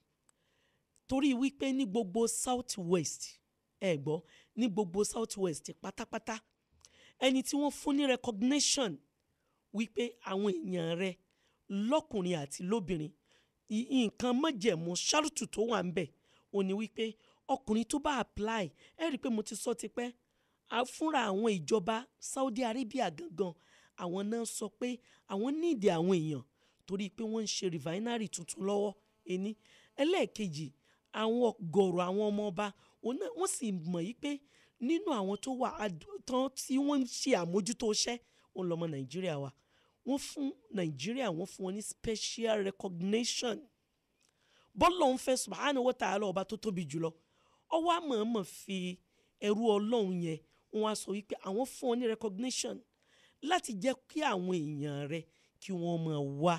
torí wípé ní gbogbo South West ẹ gbọ́ ní gbogbo South West pátápátá ẹni tí wọ́n fún ní recognition wípé àwọn èèyàn rẹ lọ́kùnrin àti lóbìnrin i- nǹkan mọ̀jẹ̀mú ṣáàrùtù tó wà ń bẹ̀ ò ní wípé ọkùnrin tó bá apply ẹ rí i pé mo ti sọ tipẹ́ a fúnra àwọn ìjọba Saudi Arabia gangan àwọn náà sọ pé àwọn níìdí àwọn èèyàn torí pé wọ́n ń ṣe refinery tuntun lọ́wọ́ ení ẹlẹ́ẹ̀kejì àwọn ọ̀gọ̀rọ̀ àwọn ọmọ ọba òun náà wọ́n sì mọ̀ yí pé nínú àwọn tó wà ad- tán tí wọ́n ń ṣe àmójútó iṣẹ́ òun lọ́mọ Nàìjíríà wa wọ́n fún Nàìjíríà wọ́n fún wọn ní special recognition bọ́lọ̀ ń fẹ́ subhanahu wa ta'ala ọba tó tóbi jùlọ ọwọ́ àmọ̀ọ́mọ̀ fi ẹrú ọlọ́run yẹn wọ́n á sọ wípé àwọn fún ọ ní recognition láti jẹ́ kí àwọn èèyàn rẹ kí wọ́n máa wá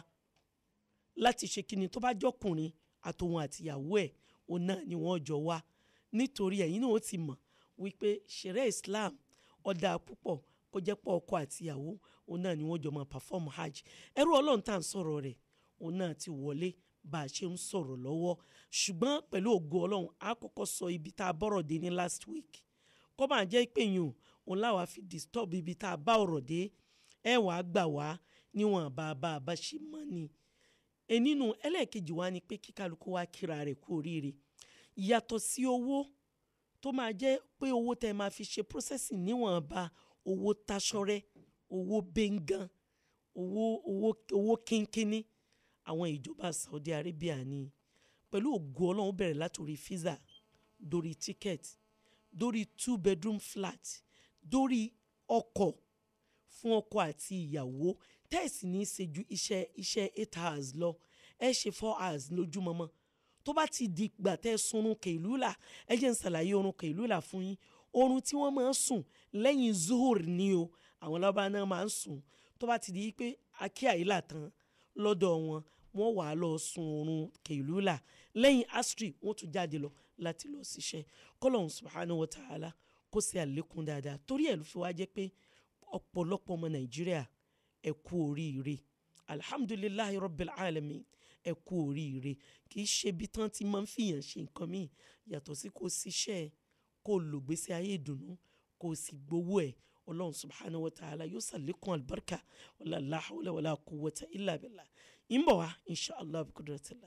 láti ṣe kíni tó bá jọkùnrin àtòun àtìyàwó ẹ̀ òun náà ni wọ́n jọ wá nítorí ẹ̀yin náà ó ti mọ̀ wípé ṣẹ̀rẹ́ Islam ọ̀dà púpọ̀ kó jẹ́ pọ̀ ọkọ àtìyàwó òun náà ni wọ́n jọ máa perform hajj ẹrú ọlọ́run tá à ń sọ̀rọ̀ rẹ̀ òun náà ti wọlé bá a ṣe ń sọ̀rọ̀ lọ́wọ́ ṣùgbọ́n pẹ̀lú ògo ọlọ́run a kọ́kọ́ sọ ibi tá a bọ́rọ̀ dé ní last week kó máa jẹ́ pé yùn òun láwa fi disturb ibi tá a bá ọ̀rọ̀ dé ẹ wàá gbà wá níwọ̀n bá a bá a bá ṣe mọ́ ni e nínú ẹlẹ́ẹ̀kejì wa ni pé kíkálukú wa kíra rẹ̀ kú oríire yàtọ̀ sí owó tó máa jẹ́ pé owó tẹ́ máa fi ṣe processing níwọ̀n bá owó taṣọ́rẹ́ owó bẹ́ngàn owó owó owó kínkínní àwọn ìjọba Saudi Arabia ní pẹ̀lú ògo ọlọ́run bẹ̀rẹ̀ látòrí visa dórí ticket dórí two bedroom flat dórí ọkọ̀ fún ọkọ àti ìyàwó tẹ́ẹ̀sì ní í ṣe ju iṣẹ́ iṣẹ́ eight hours lọ ẹ ṣe four hours lójúmọmọ tó bá ti di ìgbà tẹ́ ẹ sunrun kèlúlà ẹ jẹ́ ń ṣàlàyé orun kèlúlà fún yín orun tí wọ́n máa ń sùn lẹ́yìn zuhur ni o àwọn lábá náà máa ń sùn tó bá ti di pé akí àyílà tán lọ́dọ̀ wọn wọ́n wà á lọ sun orun kèlúlà lẹ́yìn asri wọ́n tún jáde lọ láti lọ ṣiṣẹ́ kọ́lọ́hún subhanahu wa ta'ala kó ṣe àlékún dáadáa torí ẹ̀ ló fi wá jẹ́ pé ọ̀pọ̀lọpọ̀ ọmọ nàìjíríà ẹ kú oríire alhamdulilayi rabbil alamin ẹ kú oríire kì í ṣe bí tán ti máa ń fìyàn ṣe nǹkan míì yàtọ̀ sí kó ṣiṣẹ́ kó lògbèsè ayé ìdùnnú kó sì gbowó ẹ̀ ọlọ́run subhanahu wa ta'ala yóò ṣàlékún albarka wàlá la hawla wàlá quwwata illa billah ìmọ̀ wa inshallah bi kudratillah.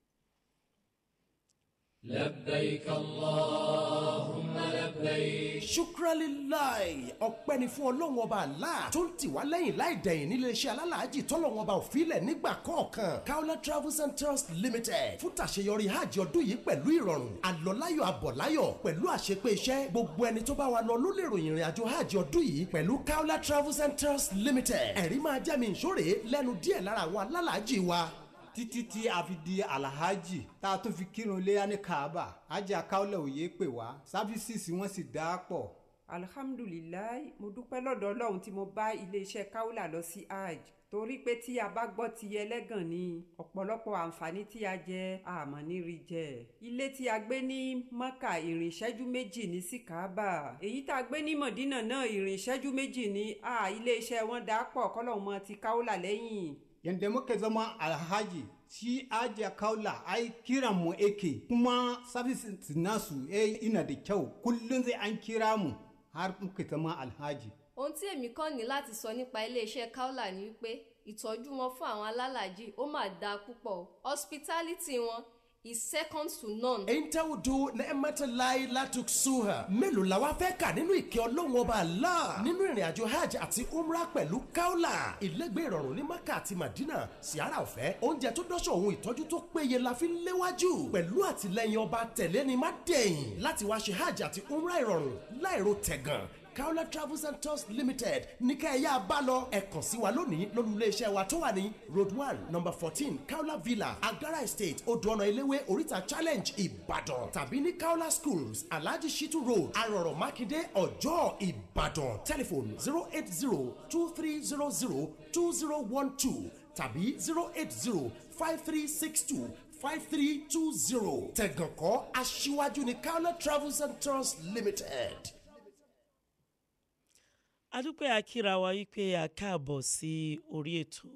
لبيك اللهم لبيك ṣukralilayi ọpẹ́ ni fún ọlọ́run ọba àlá tó ń tì wá lẹ́yìn láì dẹ̀yìn nílé iṣẹ́ alálàájì tọ́lọ́run ọba òfilẹ̀ nígbà kọ̀ọ̀kan kaula travels and tours limited fún tàṣeyọrí hajj ọdún yìí pẹ̀lú ìrọ̀rùn àlọ́láyọ̀ àbọ̀láyọ̀ pẹ̀lú àṣepé iṣẹ́ gbogbo ẹni tó bá wa lọ ló lè ròyìn ìrìn àjò hajj ọdún yìí pẹ̀lú kaula travels and tours limited ẹ̀rí máa jẹ́ mi ìṣòro lẹ́nu díẹ̀ lára àwọn alálàájì wa títí tí a fi di alahaji tá a tún fi kírun léyà ní kaaba ajé akáwọlẹ̀ òye pè wá sáfísìsì wọn sì dá a pọ̀. alhamdulilayi mo dúpẹ́ lọ́dọ̀ ọlọ́run tí mo bá iléeṣẹ́ kaula lọ sí hajj torí pé tí a bá gbọ́ ti ẹlẹ́gàn ní ọ̀pọ̀lọpọ̀ àǹfààní tí a jẹ àmọ́ ní rí jẹ. ilé tí a gbé ní maka ìrìn ìṣẹ́jú méjì ní sí kaaba èyí tá a gbé ní mọ̀dínà náà ìrìn ìṣẹ́jú méjì ní a iléeṣẹ́ wọn dá pọ̀ kọ́lọ́hún mọ́ ti kaula lẹ́yìn yadda muka zama alhaji shi ajiya kaula ai kiran mu ake kuma services nasu eh ina da kyau kullum zai an kira mu har muka zama alhaji ohun tí èmi kàn ní láti sọ nípa iléeṣẹ́ kaula ni wípé ìtọ́jú wọn fún àwọn alálàájì ó mà dáa púpọ̀ hospitality wọn is second to none. Entaudu Neematalai Latuksuha. Mélòó la wá fẹ́ kà nínú ìkẹ́ ọlọ́run ọba Allah nínú ìrìn àjò hajj àti umrah pẹ̀lú Kaula. Ìlẹ́gbẹ́ ìrọ̀rùn ní Maka àti Madina, Sìárà ọ̀fẹ́, oúnjẹ tó dọ́ṣọ̀ ohun ìtọ́jú tó péye la fi ń léwájú. Pẹ̀lú àtìlẹyìn ọba tẹ̀lé ni má dẹ̀yìn láti wá ṣe hajj àti umrah ìrọ̀rùn láìro tẹ̀gàn. Kaula Travels and Tours Limited ní ká ẹ̀yà bá lọ ẹ kàn sí wa lónìí lórí iléeṣẹ́ wa tó wà ní road one number fourteen Kaula Villa Agara Estate Odò ọ̀nà Eléwé Oríta Challenge Ìbàdàn tàbí ní Kaula Schools Alhaji Shitu Road Arọ̀rọ̀ Mákindé Ọ̀jọ́ Ìbàdàn telephone zero eight zero two three zero zero two zero one two tàbí zero eight zero five three six two five three two zero tẹ̀gànkọ́ aṣíwájú ní Kaula Travels and Tours Limited. adúpẹ́ akíra wa wípé a káàbọ̀ sí orí ètò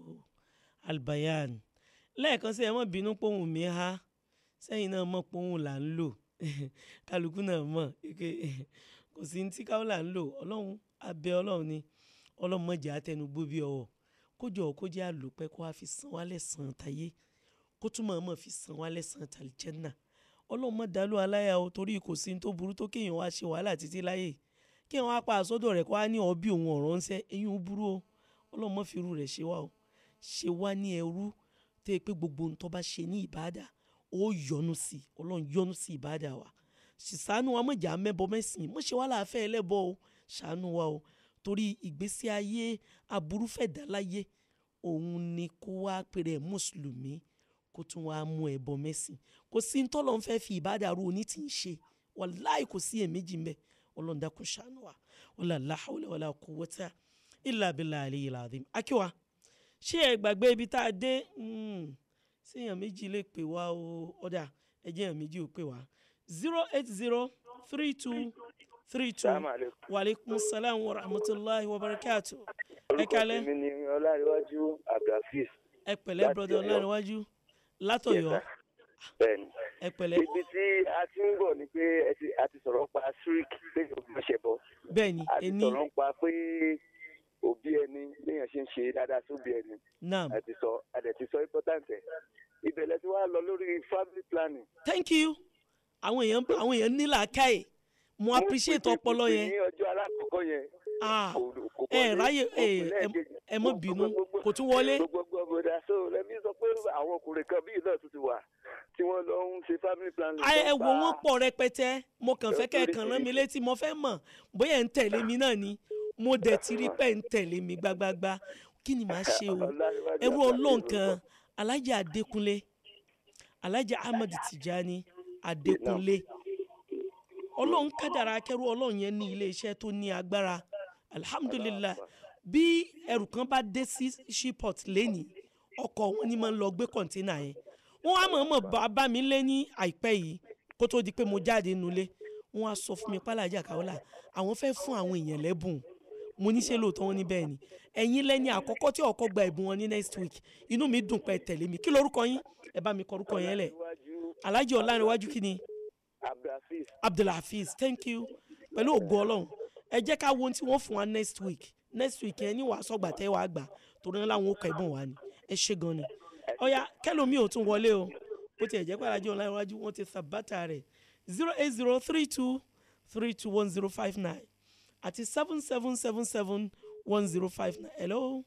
albayan lẹ́ẹ̀kan sí ẹ mọ̀ bínú pohùn mi há sẹ́yìn náà mọ̀ pohùn là ń lò kálukú náà mọ̀ pé kò sí ní tí káwọn là ń lò ọlọ́run abẹ́ ọlọ́run ni ọlọ́run mọ̀jẹ̀ àtẹnugbó bí ọwọ́ kójọ kó jẹ́ àlòpẹ́ kó wá fi san wálẹ̀ san tayé kó túmọ̀ mọ̀ fi san wálẹ̀ san tàlìjẹ́nà ọlọ́run mọ̀ dálú aláya o torí kò sí ní tó burú tó kéèyàn wá ṣe wàhálà títí láyé kí wọn á pa àsọdọ̀ rẹ̀ kó wá ní ọbí òun ọ̀rọ̀ ńṣẹ́ eyín ó burú o ọlọ́run mọ̀ fi irú rẹ̀ ṣe wá o ṣe wá ní ẹrú tó yẹ pé gbogbo ohun tó bá ṣe ní ìbáàdà ó yọ́nú sí i ọlọ́run yọ́nú sí ìbáàdà wa ṣìṣàánú wa mọ̀jà mẹ́bọ mẹ́sìn mọ̀ ṣe wá láàfẹ́ ẹlẹ́bọ o ṣàánú wa o torí ìgbésí ayé aburú fẹ̀dá láyé òun ni kó wá pèrè mùsùlùmí kó tún wá mú ẹbọ mẹ́sìn kò sí ní tọ́lọ́ ń fẹ́ fi ìbáàdà ru oní tí ń ṣe wàláì kò sí èméjì ń bẹ ọlọ́run dákun ṣàánú wa wala la hawla wala quwwata illa billahi aliyyil azim akíwa ṣé ẹ gbàgbé ibi tá a dé séèyàn méjì lè pè wá o ọ̀dà ẹjẹ́ èèyàn méjì ò pè wá zero eight zero three two three two waaleykum salaam wa rahmatulahi wa barakatu. ẹ kalẹ. orúkọ mi ni ọlárẹ̀wájú abdulhafiz. ẹ pẹ̀lẹ́ broda ọlárẹ̀wájú látọ̀yọ́. bẹ́ẹ̀ni ẹ pẹ̀lẹ́. ibi tí a ti ń bọ̀ ni pé ẹ ti- a ti sọ̀rọ̀ pa sirik pé òbí ṣẹ̀ bọ̀. bẹ́ẹ̀ni a ti ẹni sọ̀rọ̀ pa pé òbí ẹni léèyàn ṣe ń ṣe dáadáa sóbí ẹni. naam a ti sọ a dẹ̀ ti sọ important ẹ̀. ìbẹ̀lẹ̀ tí wàá lọ lórí family planning. thank you àwọn èèyàn àwọn èèyàn ní làákàyè mo appreciate ọpọlọ ní yẹn ọjọ́ alákọ̀ọ́kọ́ yẹn. ah kò ẹ wọlé, ráyè kò ẹ kù lẹ́ẹ̀kejì. ẹ mọ bínú kò tún wọlé gbogbo ọgbọdà so lẹbi sọ pé àwọn ọkùnrin kan bíi náà tún ti wà tí wọn lọ ń ṣe family planning. Ai, ẹ lọ wo bá- wọn pọ̀ rẹpẹtẹ mo kàn fẹ́ kẹ́ ẹ kàn rán mi létí mo fẹ́ mọ̀ bóyá ẹ ń tẹ̀lé mi náà ni mo dẹ̀ ti rí pé ẹ ń tẹ̀lé mi gbágbágbá kí ni màá ṣe o ẹrú ọlọ́run kan alájà adékúnlé alájà ahmed tijani adékúnlé ọlọ́run kádàrá akẹ́rù ọlọ́run yẹn ní iléeṣẹ́ tó ní agbára alhamdulilah bí ẹrù kan bá dé sí shipot lẹ́nìí ọkọ̀ wọn ni máa ń lọ gbé kọ̀ǹténà yẹn wọ́n á mọ̀ọ́mọ̀ bá bá mi lé ní àìpẹ́ yìí kó tó di pé mo jáde nulẹ̀ wọ́n á sọ fún mi pálàjà káwọ́là àwọn fẹ́ fún àwọn èèyàn lẹ́bùn mo ní ṣe lóòótọ́ wọn ní bẹ́ẹ̀ ni ẹ̀yin lẹ́ni àkọ́kọ́ tí ọkọ̀ gba ẹ̀bùn wọn ní next week inú mi dùn pé ẹ tẹ̀lé mi kí lorúkọ yín ẹ bá mi kọ orúkọ yẹn lẹ̀ alájọ ọ̀lànìwájú kí ni abdulhafiz abdulhafiz thank you pẹ̀lú ògo ọlọ́run ẹ jẹ́ ká wo ohun tí wọ́n fún wa next week next week yẹn ní wàá sọ̀gbà tẹ́ wàá gbà torí wọn láwọn ó kọ ẹ̀bùn wa ni ẹ ṣe gan ni ọ̀ya kẹlòmíì ò tún wọlé o bó tiẹ̀ jẹ́ pé alájọ ọ̀lànìwájú wọ́n ti sàbátà rẹ̀ zero eight zero three two three two one zero five nine àti seven seven seven seven one zero five nine hello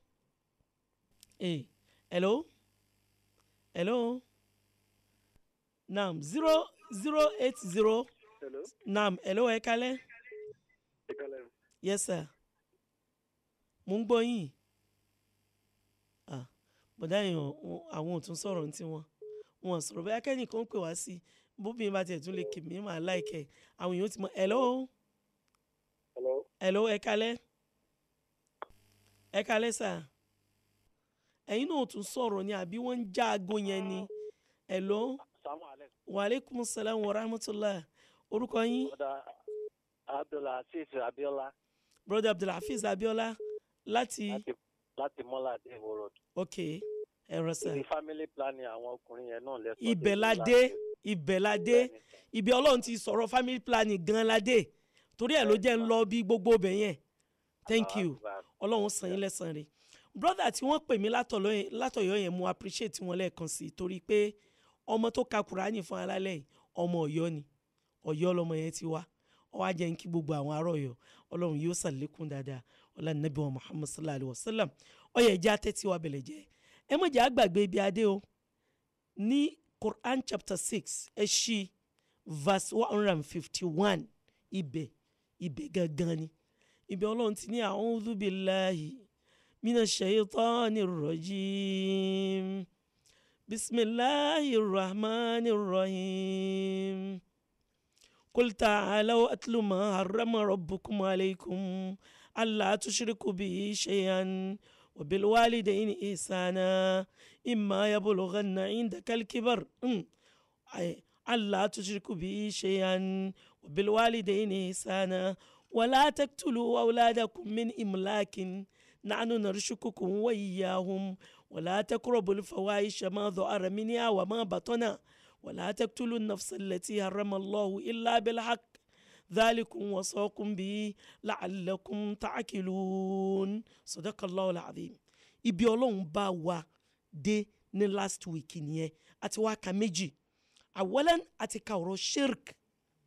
hey hello hello naam zero zero eight zero Hello? naam hello ẹ kalẹ ìkàlẹ̀ yes sir mo ń gbọ́ yín ah bọ̀dá yẹn ò- àwọn ò tún sọ̀rọ̀ ní tiwọn wọn ò sọ̀rọ̀ bẹ́ẹ̀ akẹ́nìkan ń pè wá sí bóbìnrin bá tiẹ̀ tún lè kì mí màá láìkẹ́ àwọn èèyàn ti mọ hello hello hello ẹ kalẹ ẹ kalẹ sà ẹ̀yin náà ò tún sọ̀rọ̀ ni àbí wọ́n ń já aago yẹn ni hello Assalamu alaikum. waaleykum salaam wa rahmatulah orúkọ yín Brother Abdulaziz Abiola brother abdulhafiz abiola láti láti Mọ́lá Adéwò Road. ok ẹ̀rọ sà Ibi family planning àwọn ọkùnrin yẹn náà lẹ́sọ̀. ibẹ̀ la dé ibẹ̀ la dé ibi ọlọ́run ti sọ̀rọ̀ family planning gan la dé torí ẹ̀ ló jẹ́ ń lọ bí gbogbo ọbẹ̀ yẹn thank you ọlọ́run san yín lẹ́sàn rẹ̀ brother tí wọ́n pè mí látọ̀lọ́ yẹn- látọ̀yọ́ yẹn mo appreciate wọn lẹ́ẹ̀kan sí i torí pé ọmọ tó ka kùránì fún alálẹ̀ yìí ọmọ ọ̀yọ́ ni ọ̀yọ́ lọmọ yẹn ti wá ọwọ́ ajẹ́ ń kí gbogbo àwọn ará ọ̀yọ́ ọlọ́run yóò sàlékún dáadáa ọlá nàbí wa muhammad sallallahu alayhi wa sallam ọyẹ ẹjẹ atẹ́tí wa bẹ̀lẹ̀ jẹ́ ẹ mọ̀jẹ̀ àgbàgbé ibi adé o ní quran chapter six ẹ ṣí verse one hundred and fifty one ibẹ̀ ibẹ̀ gangan ni ibẹ̀ ọlọ́run ti ní a'udhu billahi mina shaytani rajim bisimilahi rahmani rahim. قل تعالوا أتل ما حرم ربكم عليكم ألا تشركوا به شيئا وبالوالدين إحسانا إما يبلغن عندك الكبر أم، أي، ألا تشركوا به شيئا وبالوالدين إحسانا wàlá taqtulu awladakum min imlakin nahnu narshukukum wa iyyahum wàlá taqrabul fawahisha ma dhahara minha wa ma batana wàlá taqtulu an-nafsa allati harrama Allahu illa bil haqq dhalikum wasaakum bihi la'allakum ta'qilun sadaqallahu al-azim ibi ọlọ́run bá wa dé ní last week nìyẹn àti wá ka méjì awalan àti ka ọ̀rọ̀ shirk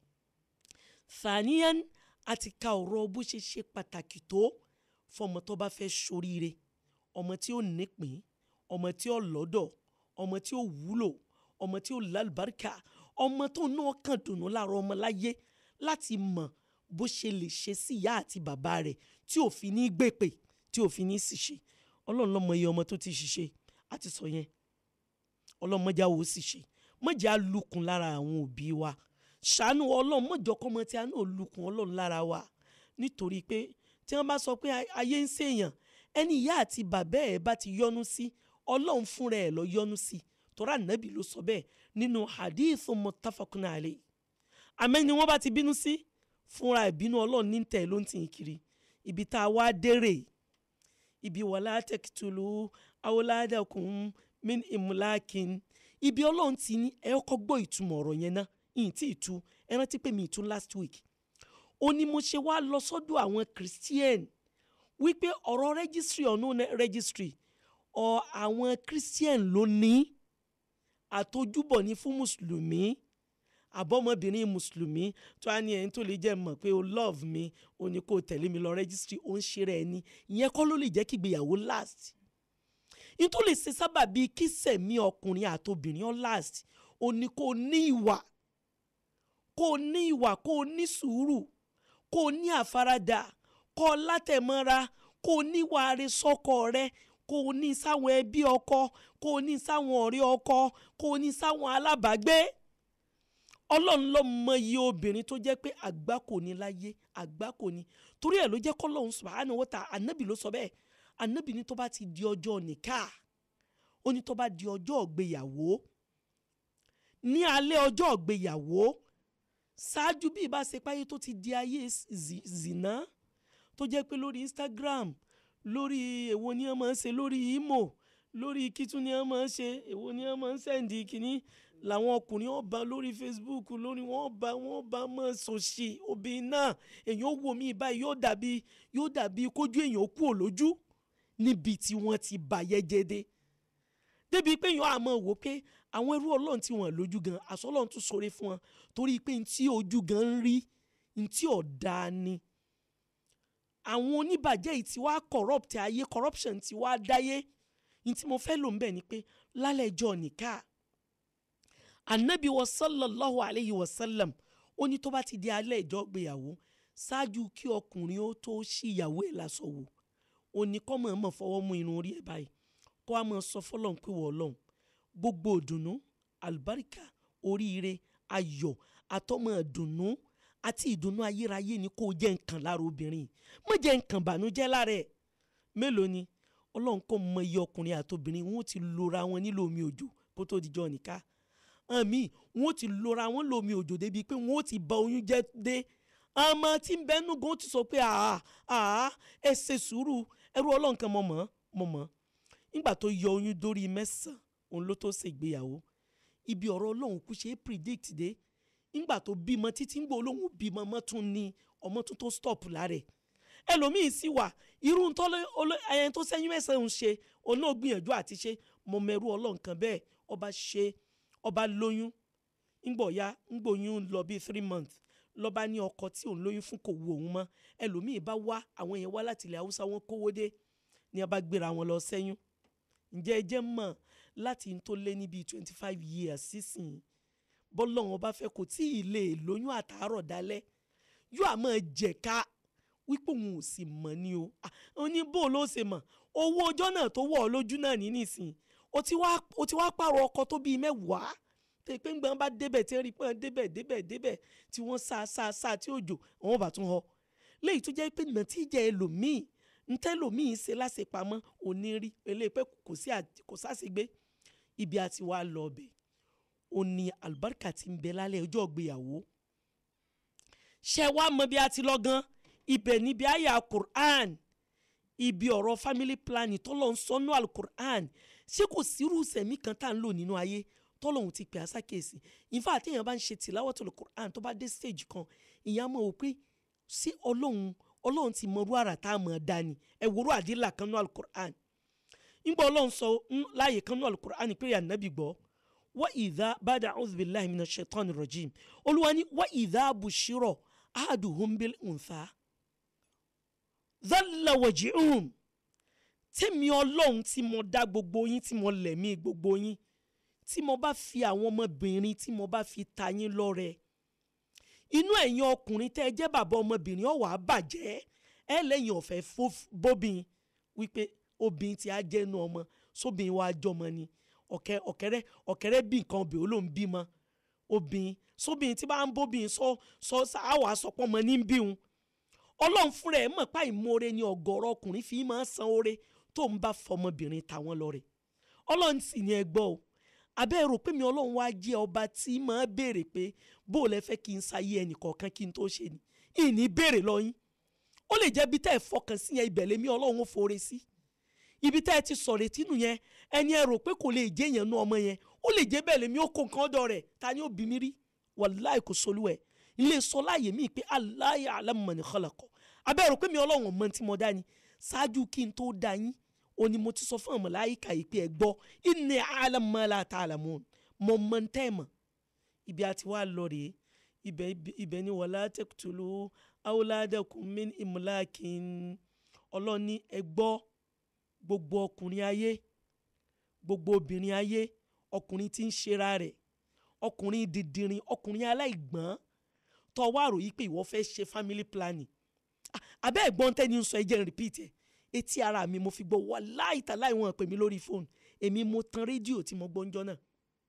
thaniyan àti ka ọ̀rọ̀ bó ṣe ṣe pàtàkì tó fọmọ tó bá fẹ́ ṣoríire ọmọ tí ó nípìn ọmọ tí ó lọ́dọ̀ ọmọ tí ó wúlò ọmọ tí ó lálùbáríkà ọmọ tó náà kàn dùnú láàárọ̀ ọmọ láyé láti mọ̀ bó ṣe lè ṣe sí ìyá àti bàbá rẹ̀ tí ò fi ní gbèpè tí ò fi ní ṣìṣe ọlọ́run lọ́mọ iye ọmọ tó ti ṣiṣẹ́ àti sọ yẹn ọlọ́run mọ́jà wò ó sì ṣe mọ́jà lukùn lára àwọn òbí wa ṣàánú ọlọ́run mọ́jọ kọ́mọ tí a náà lukùn ọlọ́run lára wa nítorí pé tí wọ́n bá sọ pé ayé ń ṣèyàn ẹni ìyá àti bàbá ẹ̀ bá ti yọ́nú sí ọlọ́run fúnra ẹ̀ lọ yọ́nú sí tọ́ra nàbì ló sọ bẹ́ẹ̀ nínú hadith muttafaqun alayhi àmẹ́ni wọ́n bá ti bínú sí fúnra ìbínú ọlọ́run ní tẹ̀ ló ń tì í kiri ibi tá a wá dérè ibi wàlá taqtulu awladakum min imlakin ibi ọlọ́run ti ní ẹ kọ́ gbọ́ ìtumọ̀ ọ̀rọ̀ yẹn ná ìyìn tí ì tu ẹ rántí pé mi ì tu last week ó ní mo ṣe wá lọ sọ́dọ̀ àwọn christian wípé ọ̀rọ̀ registry ọ̀nà registry ọ̀ àwọn christian ló ní àtojúbọ̀ ní fún mùsùlùmí àbọ̀mọbìnrin mùsùlùmí tó á ní ẹni tó lè jẹ́ mọ̀ pé o love mi o ní kó o tẹ̀lé mi lọ registry ó ń ṣe rẹ̀ ni ìyẹn kọ́ ló lè jẹ́ kí ìgbéyàwó last nítorí lè ṣe sábà bíi kí sẹ̀mí ọkùnrin àtobìnrin ó last o ní kó o ní ìwà kó o ní ìwà kó o ní sùúrù kó o ní àfaradà kó o látẹ̀mọ́ra kó o ní ìwà rẹ sọ́kọ rẹ kó o ní sáwọn ẹbí ọkọ kó o ní sáwọn ọ̀rẹ́ ọkọ kó o ní sáwọn alábàágbé ọlọ́run ló mọ iye obìnrin tó jẹ́ pé àgbákò ní láyé àgbákò ní torí ẹ̀ ló jẹ́ kọ́lọ́run subhanahu wa ta'ala ànábì ló sọ bẹ́ẹ̀ ànábì ní tó bá ti di ọjọ́ nìka ó ní tó bá di ọjọ́ ìgbéyàwó ní alẹ́ ọjọ́ ìgbéyàwó ṣáájú bí ìbá ṣe páyé tó ti di ayé zina tó jẹ́ pé lórí Instagram lórí èwo ni wọ́n máa ń ṣe lórí imo lórí kítún ni wọ́n máa ń ṣe èwo ni wọ́n máa ń sẹ́ǹdì kínní làwọn ọkùnrin ọba lórí Facebook lórí wọn bá wọn bá mọ sòṣì obìnrin náà èèyàn wò mí báyìí yóò dàbí yóò dàbí kójú èèyàn kú òlójú níbi tí wọ́n ti bàyẹ́ jẹ́dẹ́ débi pé èèyàn àmọ́ wò pé àwọn ẹrú ọlọ́run tí wọ́n lójú gan aṣọ ọlọ́run tún sọ̀rọ̀ fún wọn torí pé ntí ojú gan ń rí ntí ọ̀dà ni àwọn oníbàjẹ́ yìí ti wá corrupt ayé corruption ti wá dáyé ntí mo fẹ́ lò ń bẹ̀ ni pé lálẹ́ ẹjọ́ nìka anabi wa sallallahu alayhi wa sallam ó ní tó bá ti di alẹ́ ìjọ gbéyàwó ṣáájú kí ọkùnrin ó tó ṣí ìyàwó ẹ̀ lásọ wò ó ní kọ́ mọ̀ mọ̀ fọwọ́ mú irun orí ẹ̀ báyìí kó a mọ̀ sọ fọlọ́n pé wọ́n lọ́hùn gbogbo ìdùnnú àlùbáríkà oríire ayọ̀ àtọ́mọ̀ ìdùnnú àti ìdùnnú ayérayé ni kó o jẹ́ nǹkan lára obìnrin má jẹ́ nǹkan bànújẹ́ lára ẹ̀ mélòó ni ọlọ́run kò mọ iye ọkùnrin àtobìnrin wọn ó ti lora wọn nílò omi òjò kó tó dijọ́ nìka àmì wọn ó ti lora wọn lómi òjò débi pé wọn ó ti ba oyún jẹ́ dé àmọ́ tí ń bẹ́nu gan ti sọ pé àá àá ẹ ṣe sùúrù ẹrú ọlọ́run kan mọ̀ mọ́ mọ̀ mọ́ nígbà tó yọ oyún dórí mẹ́sàn-án òun ló tó ṣègbéyàwó ibi ọ̀rọ̀ ọlọ́run kú ṣe é predict dé nígbà tó bímọ títí ń gbọ́ olóhùn bímọ mọ́ tún ní ọmọ tún tó stop lára ẹ̀ ẹlòmíín sì wà irú ẹyẹn tó sẹ́yìn mẹ́sàn-án ń ṣe òun náà gbìyànjú àti ṣe mọ mẹ́rú ọlọ́run kan bẹ́ẹ̀ ọba ṣe ọba lóyún ńgbọ̀ ya ńgbòyún lọ bíi three months lọ́ba ní ọkọ tí òun lóyún fún kò wu òun mọ́ ẹlòmíín bá wá àwọn yẹn wá láti ilẹ̀ haúsá wọn kówó dé ní a bá gbéra wọn lọ sẹ́yún ǹjẹ́ ẹ jẹ́ mọ̀ láti n tó lé ní bíi twenty five years sísìn bọ́lọ́wọ́n bá fẹ́ kò tí ì lè lóyún àtàárọ̀ dalẹ́ yóò àmọ́ jẹ̀ka wípé òun ò sì mọ̀ ni o ó ní bó ló ṣe mọ̀ owó ọjọ́ náà tó wọ̀ ọ́ lójú náà ní nísìn o ti wá o ti wá pààrọ̀ ọkọ tó bíi mẹ́wàá tẹ pé ńgbọ́n bá débẹ̀ tí wọ́n rí pọ́n débẹ̀ débẹ̀ débẹ̀ tí wọ́n sá sá sá tí òjò àwọn bá tún họ léyìí tó jẹ́ pé nàtíjà ẹlòmíì ntẹ́lòmíì ṣe láṣepamọ́ òní rí eléyìí pé kò sáṣegbé ibi àti wàá lọ ọbẹ̀ ó ní àlùbáríkà tí ń bẹ lálẹ́ ọjọ́ ìgbéyàwó ṣe wá mọ bí a ti lọ gan ibẹ̀ níbi àyà quran ibi ọ̀rọ̀ family planning tọ́lọ̀ ń sọnú alukur'an ṣé kò sírú sẹ̀mí kan tá à ń lò nínú ayé tọ́lọ̀hún ti pè á sákèsì ìfà àtẹ̀yàn bá ń ṣe tìláwọ́tò quran tó bá dé stage kan ìyá mọ̀ ò pé sí ọlọ́run ọlọ́run ti mọ̀rú àrà tá a mọ̀ ọ́ dání ẹ̀ wòrú àdìlà kan nú alukur'an ńgbà ọlọ́run sọ láàyè kan nú alukur'an pé yà nàbì gbọ́ wa ìdá bàdà ọ̀dùbìláhi mina shaitan rajim olúwa ni wa ìdá bushiro ahaduhum bil untha dhalla wajihum tèmi ọlọ́run tí mo dá gbogbo yín tí mo lẹ̀mí gbogbo yín tí mo bá fi àwọn ọmọbìnrin tí mo bá fi ta yín lọ́rẹ inú ẹ̀yin ọkùnrin tẹ́ ẹ jẹ́ bàbá ọmọbìnrin ọ̀wà bàjẹ́ ẹ lẹ́yìn ọ̀fẹ́ bóbin wípé obìnrin tí a jẹ́ inú ọmọ sóbìnrin wa jọmọ ni ọ̀kẹ́ ọ̀kẹ́rẹ́ ọ̀kẹ́rẹ́ bí nǹkan obìnrin ó ló ń bímọ obìnrin sóbìnrin tí bá ń bóbìnrin sọ sọ àwọ̀ àsọpọ̀ mọ́ ní bíhun ọlọ́run fúnra ẹ̀ mọ̀ pa ìmoore ni ọ̀gọ̀rọ̀ ọkùnrin fi máa ń san oore tó ń bá fọmọbìnrin tàwọn lọ rẹ̀ ọlọ́run sì ni ẹ gbọ́ o abẹ́ rò pé mi ọlọ́run wá jẹ́ ọba tí máa béèrè pé bó o lẹ fẹ́ kí n sáyé ẹnìkọ̀ọ̀kan kí n tó ṣe ni ìní béèrè lọ́yìn ó lè jẹ́ bí tẹ́ ẹ fọkàn sí yẹn ibẹ̀ lèmi ọlọ́run ó foore sí ibi tẹ́ ẹ ti sọ̀rọ̀ etí nù yẹn ẹni ẹ rò pé kò lè jẹ́ yẹn nú ọmọ yẹn ó lè jẹ́ bẹ́ẹ̀ lèmi ó kó nǹkan ọ̀dọ̀ rẹ̀ ta ni ó bí mi rí wàláì kò solú ẹ̀ ilé sọ láàyè mí pé aláyà alámọ̀ni kọlọ̀kọ̀ abẹ́ rò pé mi ọlọ́run mọ tí mo dá ni ṣáájú kí n tó dá yín ó ní mo ti sọ fún ọmọ láyìíká yìí pé ẹ gbọ́ inni alamala ta'lamun mo mọ ń tẹ́ mọ̀ ibi àti wá lọ rèé ibẹ̀ ibẹ̀ ni wala taqtulu awladakum min imlakin ọlọ́ni ẹ gbọ́ gbogbo ọkùnrin ayé gbogbo obìnrin ayé ọkùnrin tí ń ṣera rẹ̀ ọkùnrin dìndìnrín ọkùnrin aláìgbọ́n tó wá rò yí pé ìwọ fẹ́ ṣe family planning abẹ́ ẹ̀gbọ́n tẹ́ni ń sọ ẹ jẹ́ n repeat ẹ̀ etí ara mi mo fi gbọ́ wá láìta láì wọ́n pè mí lórí fóònù èmi mo tan rédíò tí mo gbọ́ ń jọ náà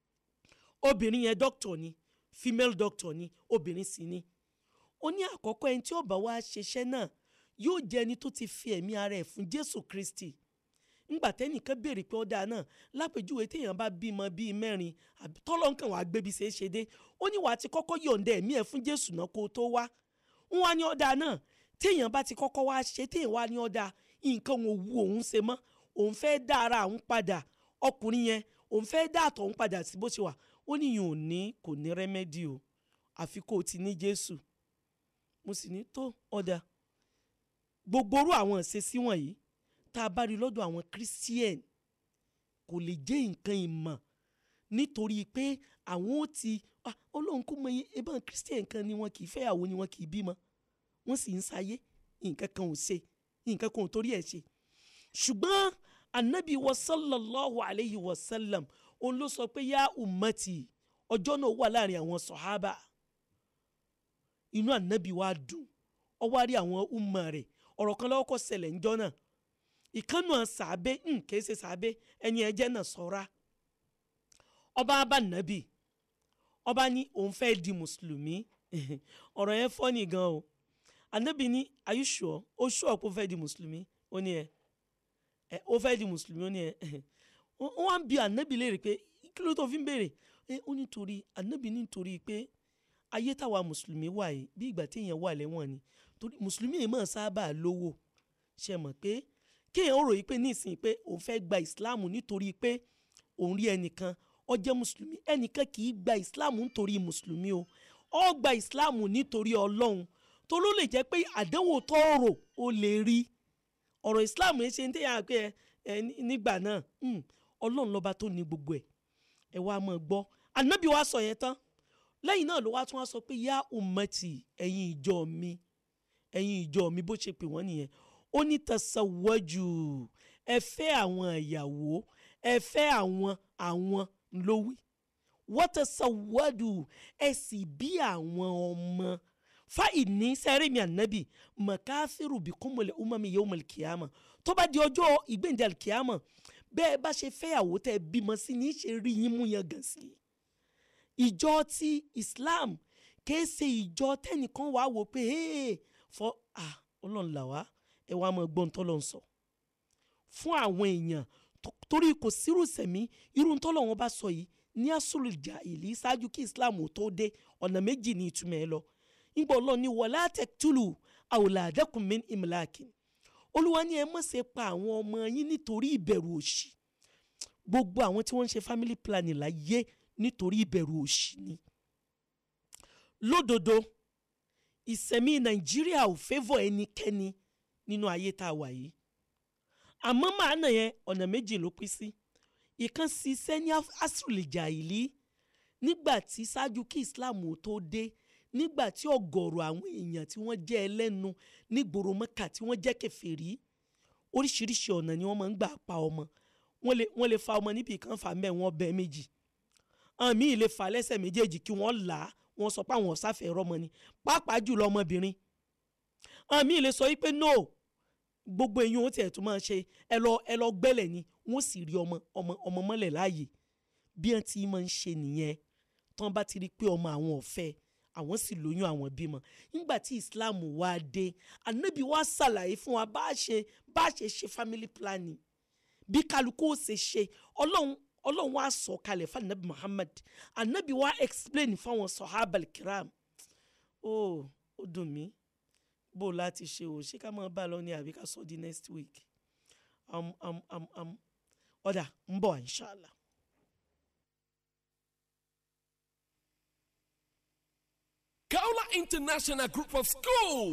obìnrin yẹn doctor ni female doctor ni obìnrin sì ni ó ní àkọ́kọ́ ẹni tí ó bá wá ṣiṣẹ́ náà yóò jẹ́ ẹni tó ti fi ẹ̀mí ara ẹ̀ fún Jésù Kristi ńgbà tẹ́nìkan béèrè pé ọ̀dà náà lápèjúwe téèyàn bá bímọ bíi mẹ́rin tọ́lọ́ nǹkan wàá gbébi ṣe é ṣe dé ó ní wàá ti kọ́kọ́ yọ̀ǹda ẹ̀mí ẹ̀ fún Jésù náà kó tó wá ń wá ní ọ̀dà náà téèyàn bá ti kọ́kọ́ wá ṣe téèyàn wá ní ọ̀dà nǹkan ò wu òun ṣe mọ́ òun fẹ́ dá ara òun padà ọkùnrin yẹn òun fẹ́ dá àtọ̀ òun padà sí bó ṣe wà ó níyàn ò ní kò ní rẹ́mẹ́dì o àfi kó o ti ní Jésù mo sì ní tó ọ̀dà gbogbo orú àwọn ìṣesí wọ̀nyí tá a bá rí lọ́dọ̀ àwọn christian kò lè jẹ́ nǹkan ìmọ̀ nítorí pé àwọn ó ti ọlọ́run kó mọ ebọn christian kan ni wọn kì í fẹ́yàwó ni wọn kì í bímọ wọ́n sì ń sáyé nǹkan kan ò ṣe nǹkan kan ò torí ẹ̀ ṣe ṣùgbọ́n anabi wa sallallahu alayhi wa sallam òun ló sọ pé yá ummati ọjọ́ náà wà láàrin àwọn sọ̀hábà inú anabi wa dùn ó wá rí àwọn umma rẹ̀ ọ̀rọ̀ kan lọ́wọ́ kọ́ ṣẹlẹ̀ ńjọ́ náà ìkànnù sàbẹ kìí ṣe sàbẹ ẹni ẹjẹ náà sọra ọba abá nàbì ọba ní òun fẹ́ di mùsùlùmí ọ̀rọ̀ yẹn fọ́nì gan o ànábì ní are you sure ó sure pé ó fẹ́ di mùsùlùmí ó ní ẹ ẹ ó fẹ́ di mùsùlùmí ó ní ẹ wọ́n wá ń bi ànábì léèrè pé kí ló tó fi ń béèrè ẹ ó nítorí ànábì nítorí pé ayé táwa mùsùlùmí wà yìí bí ìgbà téèyàn wà lẹ́wọ̀n ni torí mùsùlùmí yìí máa sábà lówó ṣe mọ̀ pé kéèyàn ó ròyìn pé nísìnyí pé òun fẹ́ gba ìsìláàmù nítorí pé òun rí ẹnìkan ó jẹ́ mùsùlùmí ẹnìkan kì í gba ìsìláàmù nítorí mùsùlùmí o ó gba ìsìláàmù nítorí ọlọ́run tó ló lè jẹ́ pé àdánwò tó rò ó lè rí ọ̀rọ̀ ìsìláàmù yẹn ṣe ń tẹ̀yà pé ẹ nígbà náà ọlọ́run lọ́ba tó ní gbogbo ẹ̀ ẹ wá máa gbọ́ ànábì wa sọ yẹn tán lẹ́yìn náà ló wá tún wá sọ pé yá ummati ẹ̀yin ìjọ mi ẹ̀yin ìjọ mi bó ṣe pè wọ́n nìyẹn ó ní tasawwaju ẹ fẹ́ àwọn ìyàwó ẹ fẹ́ àwọn àwọn lówí wọ́n tasawwadu ẹ sì bí àwọn ọmọ fa ìní sẹ́rìmì ànábì mọ̀káfíìrù bí kúmọ̀lẹ̀ umami yawmal kìámà tó bá di ọjọ́ ìgbéǹde kìámà bẹ́ẹ̀ bá ṣe fẹ́yàwó tẹ́ bímọ sí ní í ṣe rí yín mú yan gàn sí ìjọ ti Islam kìí ṣe ìjọ tẹ́nìkan wàá wò pé fọ́ ah ọlọ́run là wá ẹ wá mọ gbọ́n tọ́lọ̀ ń sọ fún àwọn èèyàn torí kò sírù sẹ̀mí irú tọ́lọ̀ wọn bá sọ yìí ní asúlù ìjà ìlí ṣáájú kí islam tó dé ọ̀nà méjì ní ìtumọ̀ ẹ lọ nígbà ọlọ́run ní wala taqtulu awladakum min imlakin olúwa ní ẹ má ṣe pa àwọn ọmọ yín nítorí ìbẹ̀rù òṣì gbogbo àwọn tí wọ́n ń ṣe family planning láyé nítorí ìbẹ̀rù òṣì ni lódodo ìsẹ̀mí nàìjíríà ò fẹ́vọ̀ ẹnikẹ́ni nínú ayé tá a wà yìí àmọ́ màánà yẹn ọ̀nà méjì ló pín sí ìkan ṣiṣẹ́ ní asùlìjà ìlí nígbà tí ṣáájú kí islam ò tó dé nígbà tí ọ̀gọ̀rọ̀ àwọn èèyàn tí wọ́n jẹ́ ẹlẹ́nu nígboro mẹ́kà tí wọ́n jẹ́ kèfèrí oríṣiríṣi ọ̀nà ni wọ́n máa ń gbà pa ọmọ wọ́n lè wọ́n lè fa ọmọ níbi kan fà mẹ́ wọ́n bẹ́ méjì àmì lè fà lẹ́sẹ̀ méjèèjì kí wọ́n là á wọ́n sọ pé àwọn ọ̀sáfẹ́ rọ́mọ ni pàápàá jùlọ ọmọbìnrin àmì lè sọ wípé no gbogbo èyí wọn tiẹ̀ tún máa ṣe ẹ lọ ẹ lọ gbẹ́lẹ̀ ni wọ́n sì rí ọmọ ọmọ ọmọ mọ́lẹ̀ láàyè bí wọ́n ti máa ń ṣe nìyẹn tán bá ti rí i pé ọmọ àwọn ọ̀fẹ́ àwọn sì lóyún àwọn bímọ nígbà tí islam wá dé anabi wá ṣàlàyé fún wa bá a ṣe bá a ṣe ṣe family planning bí kálukú ó ṣe ṣe ọlọ́run ọlọ́run wá sọ kalẹ̀ fún anabi muhammad anabi wá explain fáwọn sọ̀hábàl kiram ó ó dùn mí bó o láti ṣe o ṣé ká máa bá a lọ ní àbí ká sọ di next week um, um, um, um, ọ̀dà ń bọ̀ inshallah. Kaula International Group of Schools.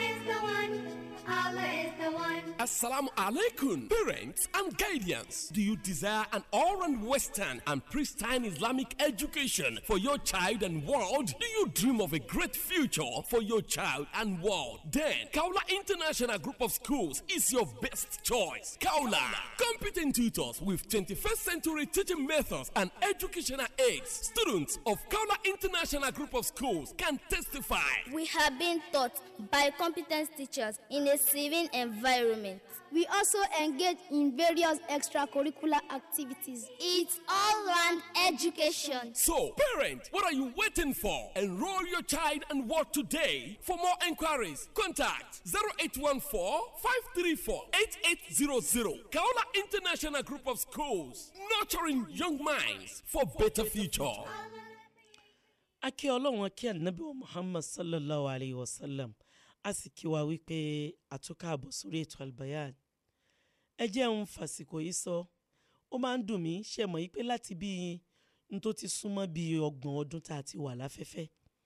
Allah is the one. Assalamu alaikum, parents and guardians. Do you desire an all-round Western and pristine Islamic education for your child and world? Do you dream of a great future for your child and world? Then, Kaula International Group of Schools is your best choice. Kaula, competent tutors with 21st century teaching methods and educational aids. Students of Kaula International Group of Schools can testify. We have been taught by competent teachers in a serene environment. We also engage in various extracurricular activities. It's all round education. So, parent, what are you waiting for? Enroll your child and work today. For more enquiries, contact 0814 534 8800. Kaola International Group of Schools, nurturing young minds for better future. akí ọlọ́run akí ànábì wa muhammad sallallahu alayhi wa sallam a sì kí wa wípé àtúkà àbọ̀ sórí ètò albayan ẹ jẹ́ ń fàsìkò yìí sọ ó máa ń dùn mí ṣe mọ̀ yìí pé láti bí n tó ti súnmọ́ bí ọgbọ̀n ọdún tá a ti wà láfẹ́fẹ́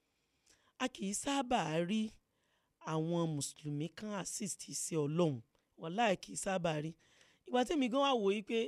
a kì í sábà rí àwọn mùsùlùmí kan assist sí ọlọ́run wàláì kì í sábà rí ìgbà tẹ́mi gan wà wò yìí pé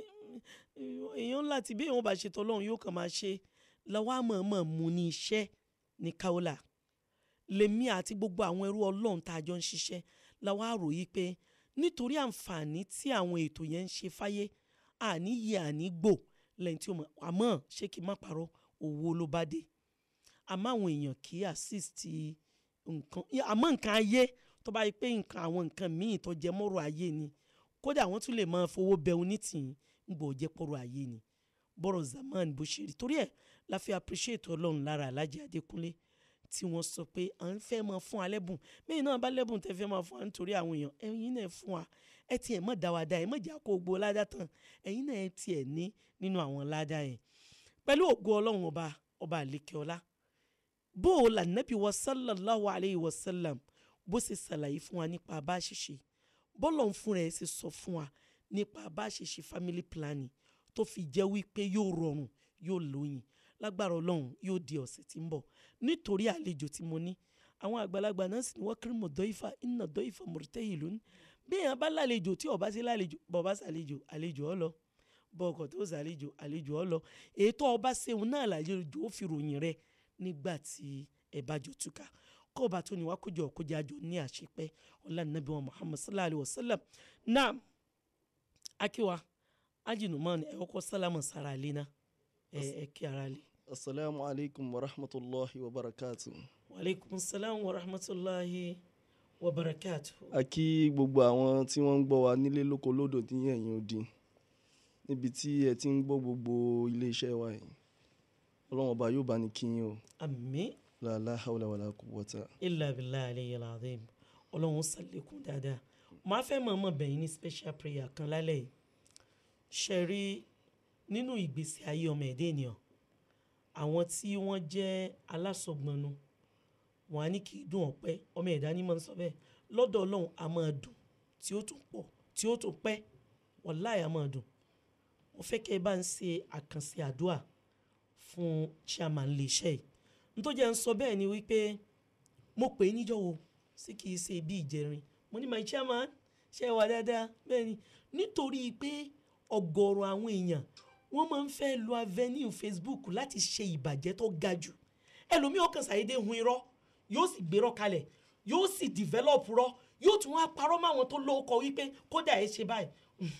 èèyàn ńlá ti bí èèyàn bá ṣe tọ́lọ́run yóò kàn máa ṣe lọ́wọ́ àmọ̀ọ́mọ̀ mú ní iṣẹ́ ní kaola lèmi àti gbogbo àwọn ẹrú ọlọ́run tá a jọ ń ṣiṣẹ́ lọ́wọ́ àròyé pé nítorí àǹfààní tí àwọn ètò yẹn ń ṣe fáyé àní yẹ àní gbò lẹ́yìn tí ó mọ̀ àmọ́ ṣé kí n má parọ́ owó ló bá dé àmọ́ àwọn èèyàn kì í assist nǹkan àmọ́ nǹkan ayé tó bá yẹ pé nǹkan àwọn nǹkan míì tó jẹ mọ́rọ̀ ayé ni kódà wọ́n tún lè máa fowó bẹ onítìyín ń gbọ́ jẹ́ pọ̀rọ̀ ayé ni bọ́rọ̀ zaman bó ṣe rí torí ẹ̀ la fi appreciate ọlọ́run lára alájẹ adékúnlé tí wọ́n sọ pé à ń fẹ́ máa fún wa lẹ́bùn mẹ́yìn náà bá lẹ́bùn tẹ́ fẹ́ máa fún wa nítorí àwọn èèyàn ẹ̀yin náà fún wa ẹ ti ẹ̀ mọ̀ dá wa dá ẹ̀ mọ̀ jà kó gbó ládá tán ẹ̀yin náà ẹ ti ẹ̀ ní nínú àwọn ládá yẹn pẹ̀lú ògo ọlọ́run ọba ọba àlékeọlá bó o là nẹ́bí wa sallallahu alayhi wa sallam bó ṣe ṣàlàyé fún wa nípa bá a ṣe ṣe bọ́lọ̀ ń fún rẹ̀ ṣe sọ fún wa nípa bá a ṣe ṣe family planning tó fi jẹ́ wípé yóò rọrùn yóò lóyìn lágbára ọlọ́run yóò di ọ̀sẹ̀ tí ń bọ̀ nítorí àlejò tí mo ní àwọn àgbàlagbà náà sì ní wọ́n kiri mọ̀ dọ́ìfà iná dọ́ìfà mọ̀rẹ́tẹ́ ìlú ní bí èèyàn bá lálejò tí ọba sí lálejò bọ́ọ̀bá sàlejò àlejò ọ lọ bọ́ọ̀kọ̀ tó sàlejò àlejò ọ lọ ètò ọba ṣeun náà làlejò ó fi ròyìn rẹ nígbà tí ẹ bá jọ túká kó ọba tó ní wá kójọ kójọ àjọ ní àṣepẹ ọlá nàbí wa muhammad sallallahu alayhi wa sallam náà akíwa ajinumani ẹ kọ́kọ́ sálámù sára ilé náà ẹ ẹ kí ara lè. asalaamu alaykum wa rahmatulahi wa barakatu. wa aleykum salaam wa rahmatulahi wa barakatu. a kí gbogbo àwọn tí wọ́n ń gbọ́ wa nílé lóko lódò ní ẹ̀yìn odi níbi tí ẹ ti ń gbọ́ gbogbo iléeṣẹ́ wa yìí ọlọ́run ọba yóò bá ní kí yín o. àmín. la hawla wala quwwata. illa billahi aliyyil azim ọlọ́run sàlékún dáadáa màá fẹ́ mọ̀ọ́mọ̀ bẹ̀yìn ní special prayer kan lálẹ́ yìí ṣe rí nínú ìgbésí ayé ọmọ ẹ̀dá ènìyàn àwọn tí wọ́n jẹ́ alásọ̀gbọnnu wọn á ní kí dùn ọ̀pẹ ọmọ ẹ̀dá ní máa ń sọ bẹ́ẹ̀ lọ́dọ̀ ọlọ́run a máa dùn tí ó tún pọ̀ tí ó tún pẹ́ wàláì a máa dùn mo fẹ́ kẹ́ ẹ bá ń ṣe àkànṣe àdúrà fún chairman iléeṣẹ́ yìí nítorí jẹ́ ń sọ bẹ́ẹ̀ ni wípé mo pè é níjọ́ wo sí kì í ṣe bí ìjẹrin mo ní my chairman ṣe é wà dáadáa bẹ́ẹ̀ ni nítorí pé ọ̀gọ̀ọ̀rọ̀ àwọn èèyàn wọ́n máa ń fẹ́ lo avenue facebook láti ṣe ìbàjẹ́ tó ga jù ẹlòmíì ọkàn ṣàyédé hun irọ́ yóò sì gbérọ́ kalẹ̀ yóò sì develop rọ́ yóò tún wá parọ́ máwọn tó lóko wípé kódà ẹ ṣe báyìí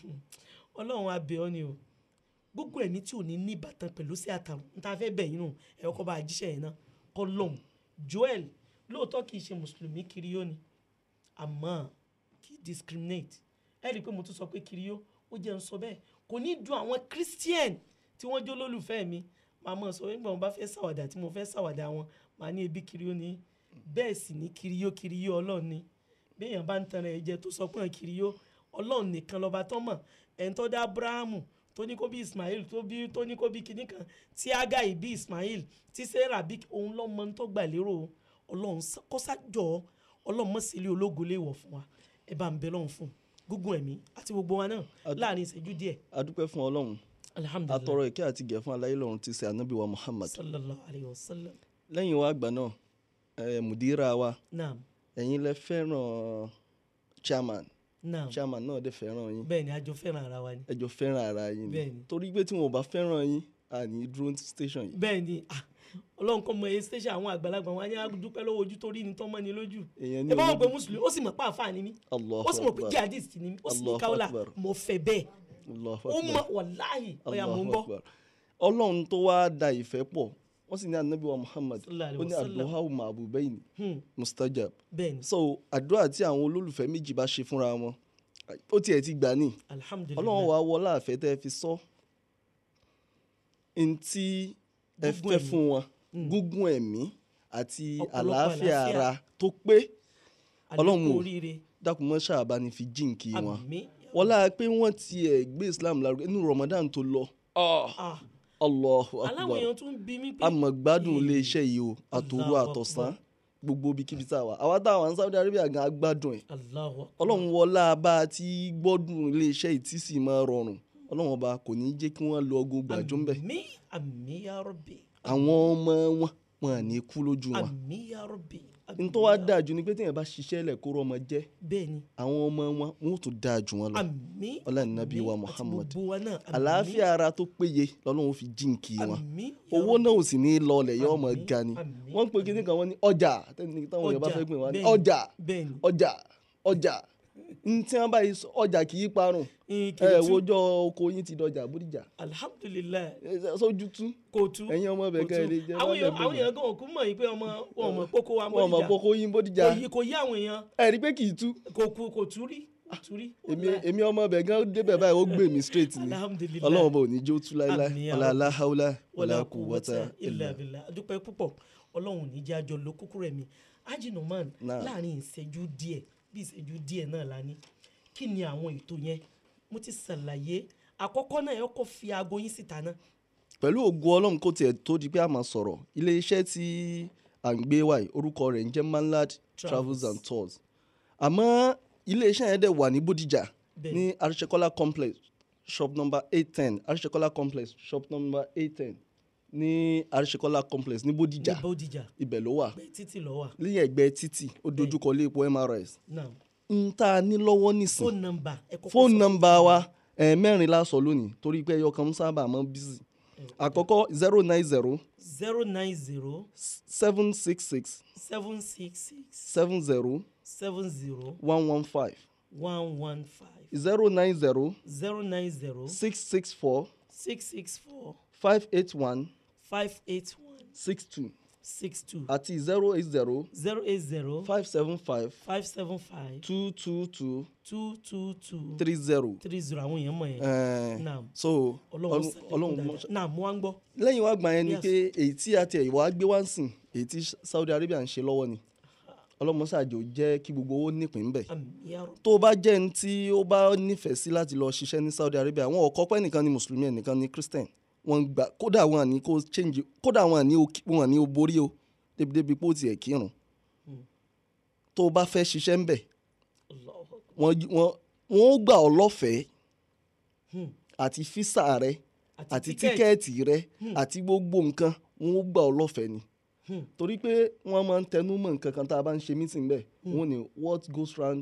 ọlọ́run abẹ́ ọ ni o gbogbo ẹ̀mí tí ò ní ní ìbátan pẹ̀lú sí àtàrùn níta fẹ́ bẹ̀ yín nù ẹ̀ ọkọ̀ bá a jíṣẹ́ yẹn náà kọ́ lọ́hùn joel lóòótọ́ kì í ṣe mùsùlùmí kiriyó ni àmọ́ kì í discriminate ẹ rí i pé mo tún sọ pé kiriyó ó jẹ́ ń sọ bẹ́ẹ̀ kò ní dùn àwọn christian tí wọ́n jó lólùfẹ́ mi màá mọ̀ sọ nígbà wọn bá fẹ́ ṣàwàdà tí mo fẹ́ ṣàwàdà wọn màá ní ebi kiriyó ni bẹ́ẹ̀ sì ní kiriyó kiriyó ọlọ́run ni béèyàn bá ń tan ẹ̀ jẹ tó sọ pé kiriyó ọlọ́run nìkan lọ́ba tó mọ̀ ẹ̀ ń tọ́ dá abrahamu tó ní kó bí ismail tó bí tó ní kó bí kinní kan tí agai bí ismail tí sarah bí òun lọ́mọ tó gbà lérò ọlọ́run kọ́sájọ́ ọlọ́run mọ̀ sílé ológo lè wọ̀ fún wa ẹ bá ń bẹ lọ́run fún gúngun ẹ̀mí àti gbogbo wa náà láàrin ìṣẹ́jú díẹ̀. a dúpẹ́ fún ọlọ́run alhamdulilayi atọrọ ìkẹ́ àti gẹ̀ fún aláyé lọ́run ti ṣe ànábì wa muhammad sallallahu alayhi wa sallam. lẹ́yìn wa àgbà náà ẹ̀ mùdírà wa naam ẹ̀yin lẹ fẹ́ràn chairman naam chairman náà dẹ̀ fẹ́ràn yín bẹ́ẹ̀ ni àjọ fẹ́ràn ara wa ni. ẹ jọ fẹ́ràn ara yín Bẹ́ẹ̀ ni ni. torí pé tí wọn ò bá fẹ́ràn yín àní dúró ní station yìí bẹ́ẹ̀ ni ah, ọlọ́run kọ́ mọ ẹ station àwọn àgbàlagbà wọn á ní àdúpẹ́ lọ́wọ́ ojú tó rí ni tán mọ́ ni lójú. èèyàn ní ẹ bá wọn olójú- pé mùsùlùmí ó sì mọ̀ pé àfáà ni mí Allahu ó sì mọ̀ pé Akbar. jihadist ni mí ó sì ní Allahu káwọ́là Akbar. mo fẹ́ bẹ́ẹ̀ Allahu ó Akbar. mọ̀ wàláhì ọ̀yà mò ń Allahu gbọ́. Akbar. ọlọ́run tó wá da ìfẹ́ pọ̀ wọ́n sì ní anabi wa muhammad Sallallahu alaihi ó ní wasallam. àdúrà ma'budaini Hmm. mustajab bẹ́ẹ̀ ni so àdúrà tí àwọn olólùfẹ́ méjì bá ṣe fúnra wọn ó tiẹ̀ ti gbà ní alhamdulilayi ọlọ́run wàá wọlé àfẹ́ tẹ́ ẹ fi sọ ntí ẹ Gúngún fẹ́ ẹ̀mí. fún wọn gúngún ẹ̀mí àti Ọ̀pọ̀lọpọ̀ àlàáfíà àlàáfíà. ara tó pé ọlọ́run àlékún ò oríire dákun mọ́ ṣáàbá ni fi jíǹkì wọn àmì wọlá pé wọ́n tiẹ̀ gbé islam lárugẹ inú ramadan tó lọ ah allahu aláwọ̀ akbar èèyàn tún bí mí pé àmọ́ gbádùn iléeṣẹ́ yìí o àtòru Allahu àtọ̀sán gbogbo ibikíbi tá a wà àwa tá a wà ní saudi arabia gan agbádùn ẹ̀ aláwọ̀ ọlọ́run wọlá bá a ti gbọ́dùn iléeṣẹ́ yìí tí sì máa rọrùn ọlọ́run ọba kò ní í jẹ́ kí wọ́n lo ọgùn gbàjọ́ ń bẹ̀ àmì àmì ya Rabbi àwọn ọmọ wọn wọn à ní kú lójú wọn àmì ya Rabbi n tó wá dáa jù ni pé téèyàn bá ṣiṣẹ́ lẹ̀ kó rọmọ jẹ́ bẹ́ẹ̀ ni àwọn ọmọ wọn wọn ò tún dáa jù wọn lọ àmì ọlọ́run nàbí wa àti muhammad gbogbo wa náà àmì àlàáfíà ara tó péye lọ́lọ́run fi jíǹkì wọn àmì ya owó náà ò sì ní í lọlẹ̀ yọ ọmọ Àmín, ga ni àmín, wọ́n ń pe kíní kan wọ́n ní ọjà tẹ́ni táwọn èèyàn bá Ọjà, fẹ́ pè wọ́n ní bẹ́ẹ̀ni, ọjà bẹ́ẹ̀ni. ọjà ọjà n tí wọ́n bá yí sọ ọjà kì í parun Ìyìn kì í ẹ tú. wojọ́ oko yín ti dọjà bódìjà alhamdulilayi ẹ, sójú tú kò tú ẹ̀yin ọmọ bẹ̀ kò kẹ́ ẹ tú. lè jẹ́ àwọn wọ́n lẹ̀ èèyàn àwọn bẹ̀rẹ̀ èèyàn gan òkú mọ̀ yìí pé ọmọ wọn mọ̀ kókó wa wọn mọ̀ bódìjà kókó yín bódìjà kò yí kò yí àwọn èèyàn ẹ rí pé kì í tú kò kú kò tú rí kò tú rí èmi èmi ọmọ bẹ̀ gan débẹ̀ báyìí ó gbé mi straight ni alhamdulilayi ọlọ́run bò ní jó tú láéláé Àmín ya ọ̀là Rabbi. aláhàúlà wọlé ọ̀là kú kùwọ́tà wọ́tà ilẹ̀ ilà abilà adúpẹ́ púpọ̀ ọlọ́run ò ní jẹ́ àjọ ló kúkú rẹ̀ mi ajinoman Náà. láàrin ìṣẹ́jú díẹ̀ bí ìṣẹ́jú díẹ̀ náà la ní kí ni àwọn ètò yẹn mo ti ṣàlàyé àkọ́kọ́ náà ẹ kọ́ fi aago yín síta náà pẹ̀lú ògo ọlọ́run kò tiẹ̀ tó di pé a máa sọ̀rọ̀ iléeṣẹ́ tí à ń gbé wáyé orúkọ rẹ̀ ń jẹ́ manlad travels and tours àmọ́ iléeṣẹ́ yẹn dẹ̀ wà ní bódìjà Bẹ́ẹ̀. ní arisekola complex shop number eight ten arisekola complex shop number eight ten ní arisekola complex ní bódìjà ní bódìjà ibẹ̀ ló wà pé títì lọ wà lẹ́yìn ẹgbẹ́ títì ó dojúkọ ilé epo mrs náà ń tá a ní lọ́wọ́ nísìn fóònù nọ́mbà ẹ kọ́kọ́ fóònù sọ- nọ́mbà wa ẹ̀ mẹ́rin la sọ lónìí torí pé ẹyọ kan ń sábà máa ń bísí àkọ́kọ́ zero nine zero zero nine zero seven six six seven six six seven zero seven zero one one five one one five zero nine zero zero nine zero six six four six six four five eight one five eight one six two six two àti zero eight zero zero eight zero five seven five five seven five two two two two two two three zero. three zero àwọn èèyàn mọ̀ yẹn. Eh, Naam. so ọlọ́run ọlọ́run- sàlékún ọlọ́run dáadáa. mọ̀- náà mo wá ń gbọ́. lẹ́yìn wá gbà yẹn ni Yes. pé èyí tí a tiẹ̀ wá gbé wá ń sìn èyí tí Saudi Arabia ń ṣe lọ́wọ́ ni ọlọ́mọṣáàjò jẹ́ kí gbogbo owó nípìn bẹ̀ àmì yàrá tó o bá jẹ́ ní tí ó bá nífẹ̀ẹ́ sí láti lọ ṣiṣẹ́ ní Saudi Arabia wọn ò kọ́pẹ́ nìkan ni mùsùlùmí ẹnìkan ni Christian wọn gbà kódà wọn àní kó change kódà wọn àní ó- wọn àní ó borí o débi-débi pé ó tiẹ̀ kírun tó o bá fẹ́ ṣiṣẹ́ ń bẹ̀ wọ́n wọ́n wọ́n ó gbà ọ́ lọ́fẹ̀ẹ́ Hmm. àti físà rẹ Àti àti tíkẹ́ẹ̀tì. tíkẹ́ẹ̀tì rẹ Hmm. àti gbogbo nǹkan wọ́n ó gbà ọ́ lọ́fẹ̀ẹ́ ni Hmm. torí pé wọ́n máa ń tẹnu mọ́ nǹkan kan tá a bá ń ṣe meeting bẹ́ẹ̀ Hmm. wọ́n ní what goes round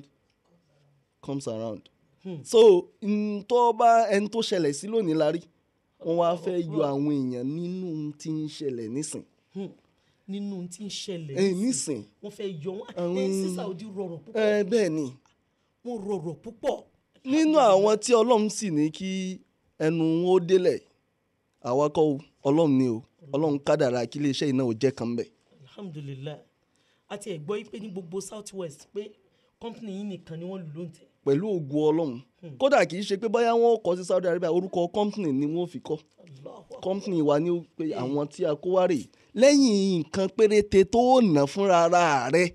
comes around Hmm. so ntọ́ bá ẹni tó ṣẹlẹ̀ sí lónìí la rí wọ́n wá fẹ́ yọ àwọn èèyàn nínú ohun tí ń ṣẹlẹ̀ nísìn Hmm. nínú tí ń ṣẹlẹ̀ ẹ nísìn wọ́n fẹ́ yọ wọ́n Àwọn- ẹ sí Saudi rọrùn púpọ̀ ẹ bẹ́ẹ̀ ni wọ́n rọrùn púpọ̀ nínú àwọn tí ọlọ́run sì ní kí ẹnu wọn ó délẹ̀ àwa kọ́ o ọlọ́run ni o ọlọ́run kádàrá kí iléeṣẹ́ iná ò jẹ́ kan bẹ̀. alhamdulilayi àti ẹ̀gbọ́ yìí pé ní gbogbo south west pé company yìí nìkan ni wọ́n lù ló ń tẹ̀ pẹ̀lú ògùn ọlọ́run kódà kì í ṣe pé bóyá wọ́n kọ́ sí Saudi Arabia orúkọ company ni wọ́n fi kọ́ company wa ní pé àwọn tí a kó wá rè lẹ́yìn nǹkan péréte tó nà fúnra ara rẹ̀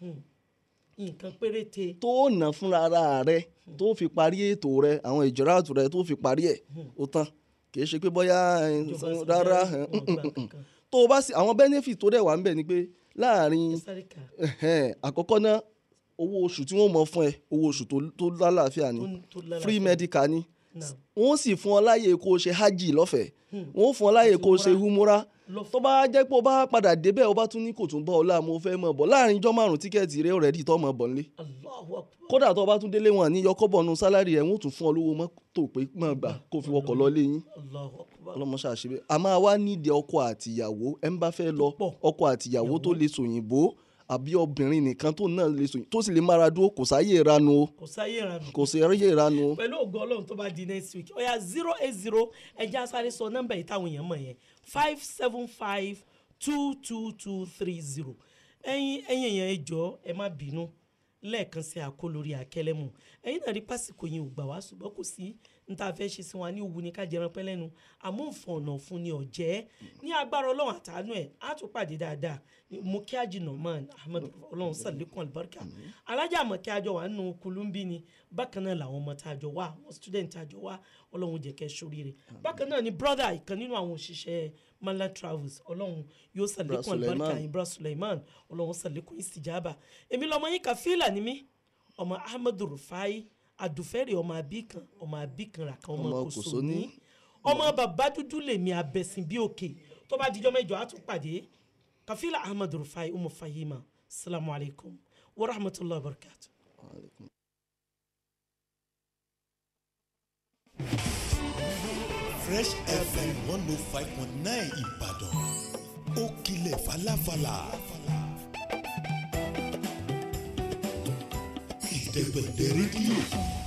nǹkan péréte tó nà fúnra ara rẹ̀ tó fi parí ètò rẹ̀ àwọn ìjọra àtò rẹ̀ tó fi parí ẹ̀ ó tán kì í ṣe pé bóyá ẹ, Ìjọba rárá Saudi ẹ, Arabia wọn gbà kankan. tó o bá sì àwọn benefit tó dẹ̀ wà ń bẹ̀ ni pé láàrin Sáríkà. ẹ̀hẹ́n, àkọ́kọ́ náà owó oṣù tí wọ́n mọ̀ fún ẹ owó oṣù tó- tó lálàáfíà ni Tó- tó lálàáfíà. free medical ni Naam. wọ́n sì fún ọ láyè kó o ṣe hajj lọ́fẹ̀ẹ́ Hmm. wọ́n fún ọ láyè Àti kó o ṣe humura Lọ́fẹ̀ẹ́. tó bá jẹ́ pé o bá padà débẹ̀ o bá tún ní kò tún bọ́ ọ láàmú o fẹ́ mọ̀ bọ̀ láàrin ijọ́ márùn-ún tíkẹ́ẹ̀tì rẹ ọ̀rẹ́dì tó mọ̀ bọ̀ nílé Allahu Akbar. kódà tó o bá tún délé wọn ní yọkọ́bọ̀ nu sálárì rẹ̀ wọ́n tún fún ọ lówó mọ́tò pé mọ̀ gbà kó o fi wọkọ̀ lọ lé yín Allahu Akbar. ọlọmọṣẹ àṣebẹ a máa wá nídìí ọkọ àtìyàwó ẹ ń bá fẹ́ lọ ọkọ àtìyàwó tó lè sòyìnbó àbí obìnrin nìkan tó náà lè sòyìnbó tó sì lè mára dúró kò sáyé ìranu o kò sáyé ìranù kò sí ẹrẹ́yẹ ìranu o. pẹ̀lú ògo ọlọ́run tó bá di next week ọ̀yà zero eight zero ẹja sáré sọ nọ́mbà yìí táwọn èèyàn mọ̀ yẹn five seven five two two two three zero ẹ̀yin ẹ̀yin èèyàn ẹ jọ̀ọ́ ẹ má bínú lẹ́ẹ̀kan sí àkó lórí àkẹlẹ́mù ẹ̀yin náà rí pásìkò yẹn ò gbà wá ṣùgbọ́n kò sí ní tá a fẹ́ ṣe sí wa ní òwú ni ká jẹran pẹ́ lẹ́nu àmọ́ òfòànà fún ni ọ̀jẹ́ ní agbára ọlọ́run àtàánú ẹ̀ á tún pàdé dáadáa mo kí àjìnà man ahmed ọlọ́run sàlékún àlùbáríkà alájà àmọ́ kí àjọ wà nínú kulumbi ni bákan náà làwọn ọmọ tá a jọ wá àwọn student tá a jọ wá ọlọ́run jẹ́ kẹ́ sóríire bákan náà ni brother ìkan nínú àwọn òṣìṣẹ́ mala travels ọlọ́run yóò sàlékún Suleiman. àlùbáríkà yín bra suleiman ọlọ́run sàlékún ìsìjàbà èmi lọmọ yín kàfílà ni mí ọmọ ahmed rufai adùfẹ́rẹ̀ ọmọ abíkan ọmọ abíkan rà kan ọmọ Ọmọ kòsó Kòsóní. ní ọmọ bàbá dúdú lèmi abẹ́sìn bí òkè tó bá dijọ́ mẹ́jọ á tún pàdé kàfílà ahmed rufai umu fahima salamu alaykum wa rahmatulahi wa barakatuh. fresh fm one oh five point nine ìbàdàn ó kilẹ̀ falafala. ìdẹ́gbẹ̀dẹ̀ rédíò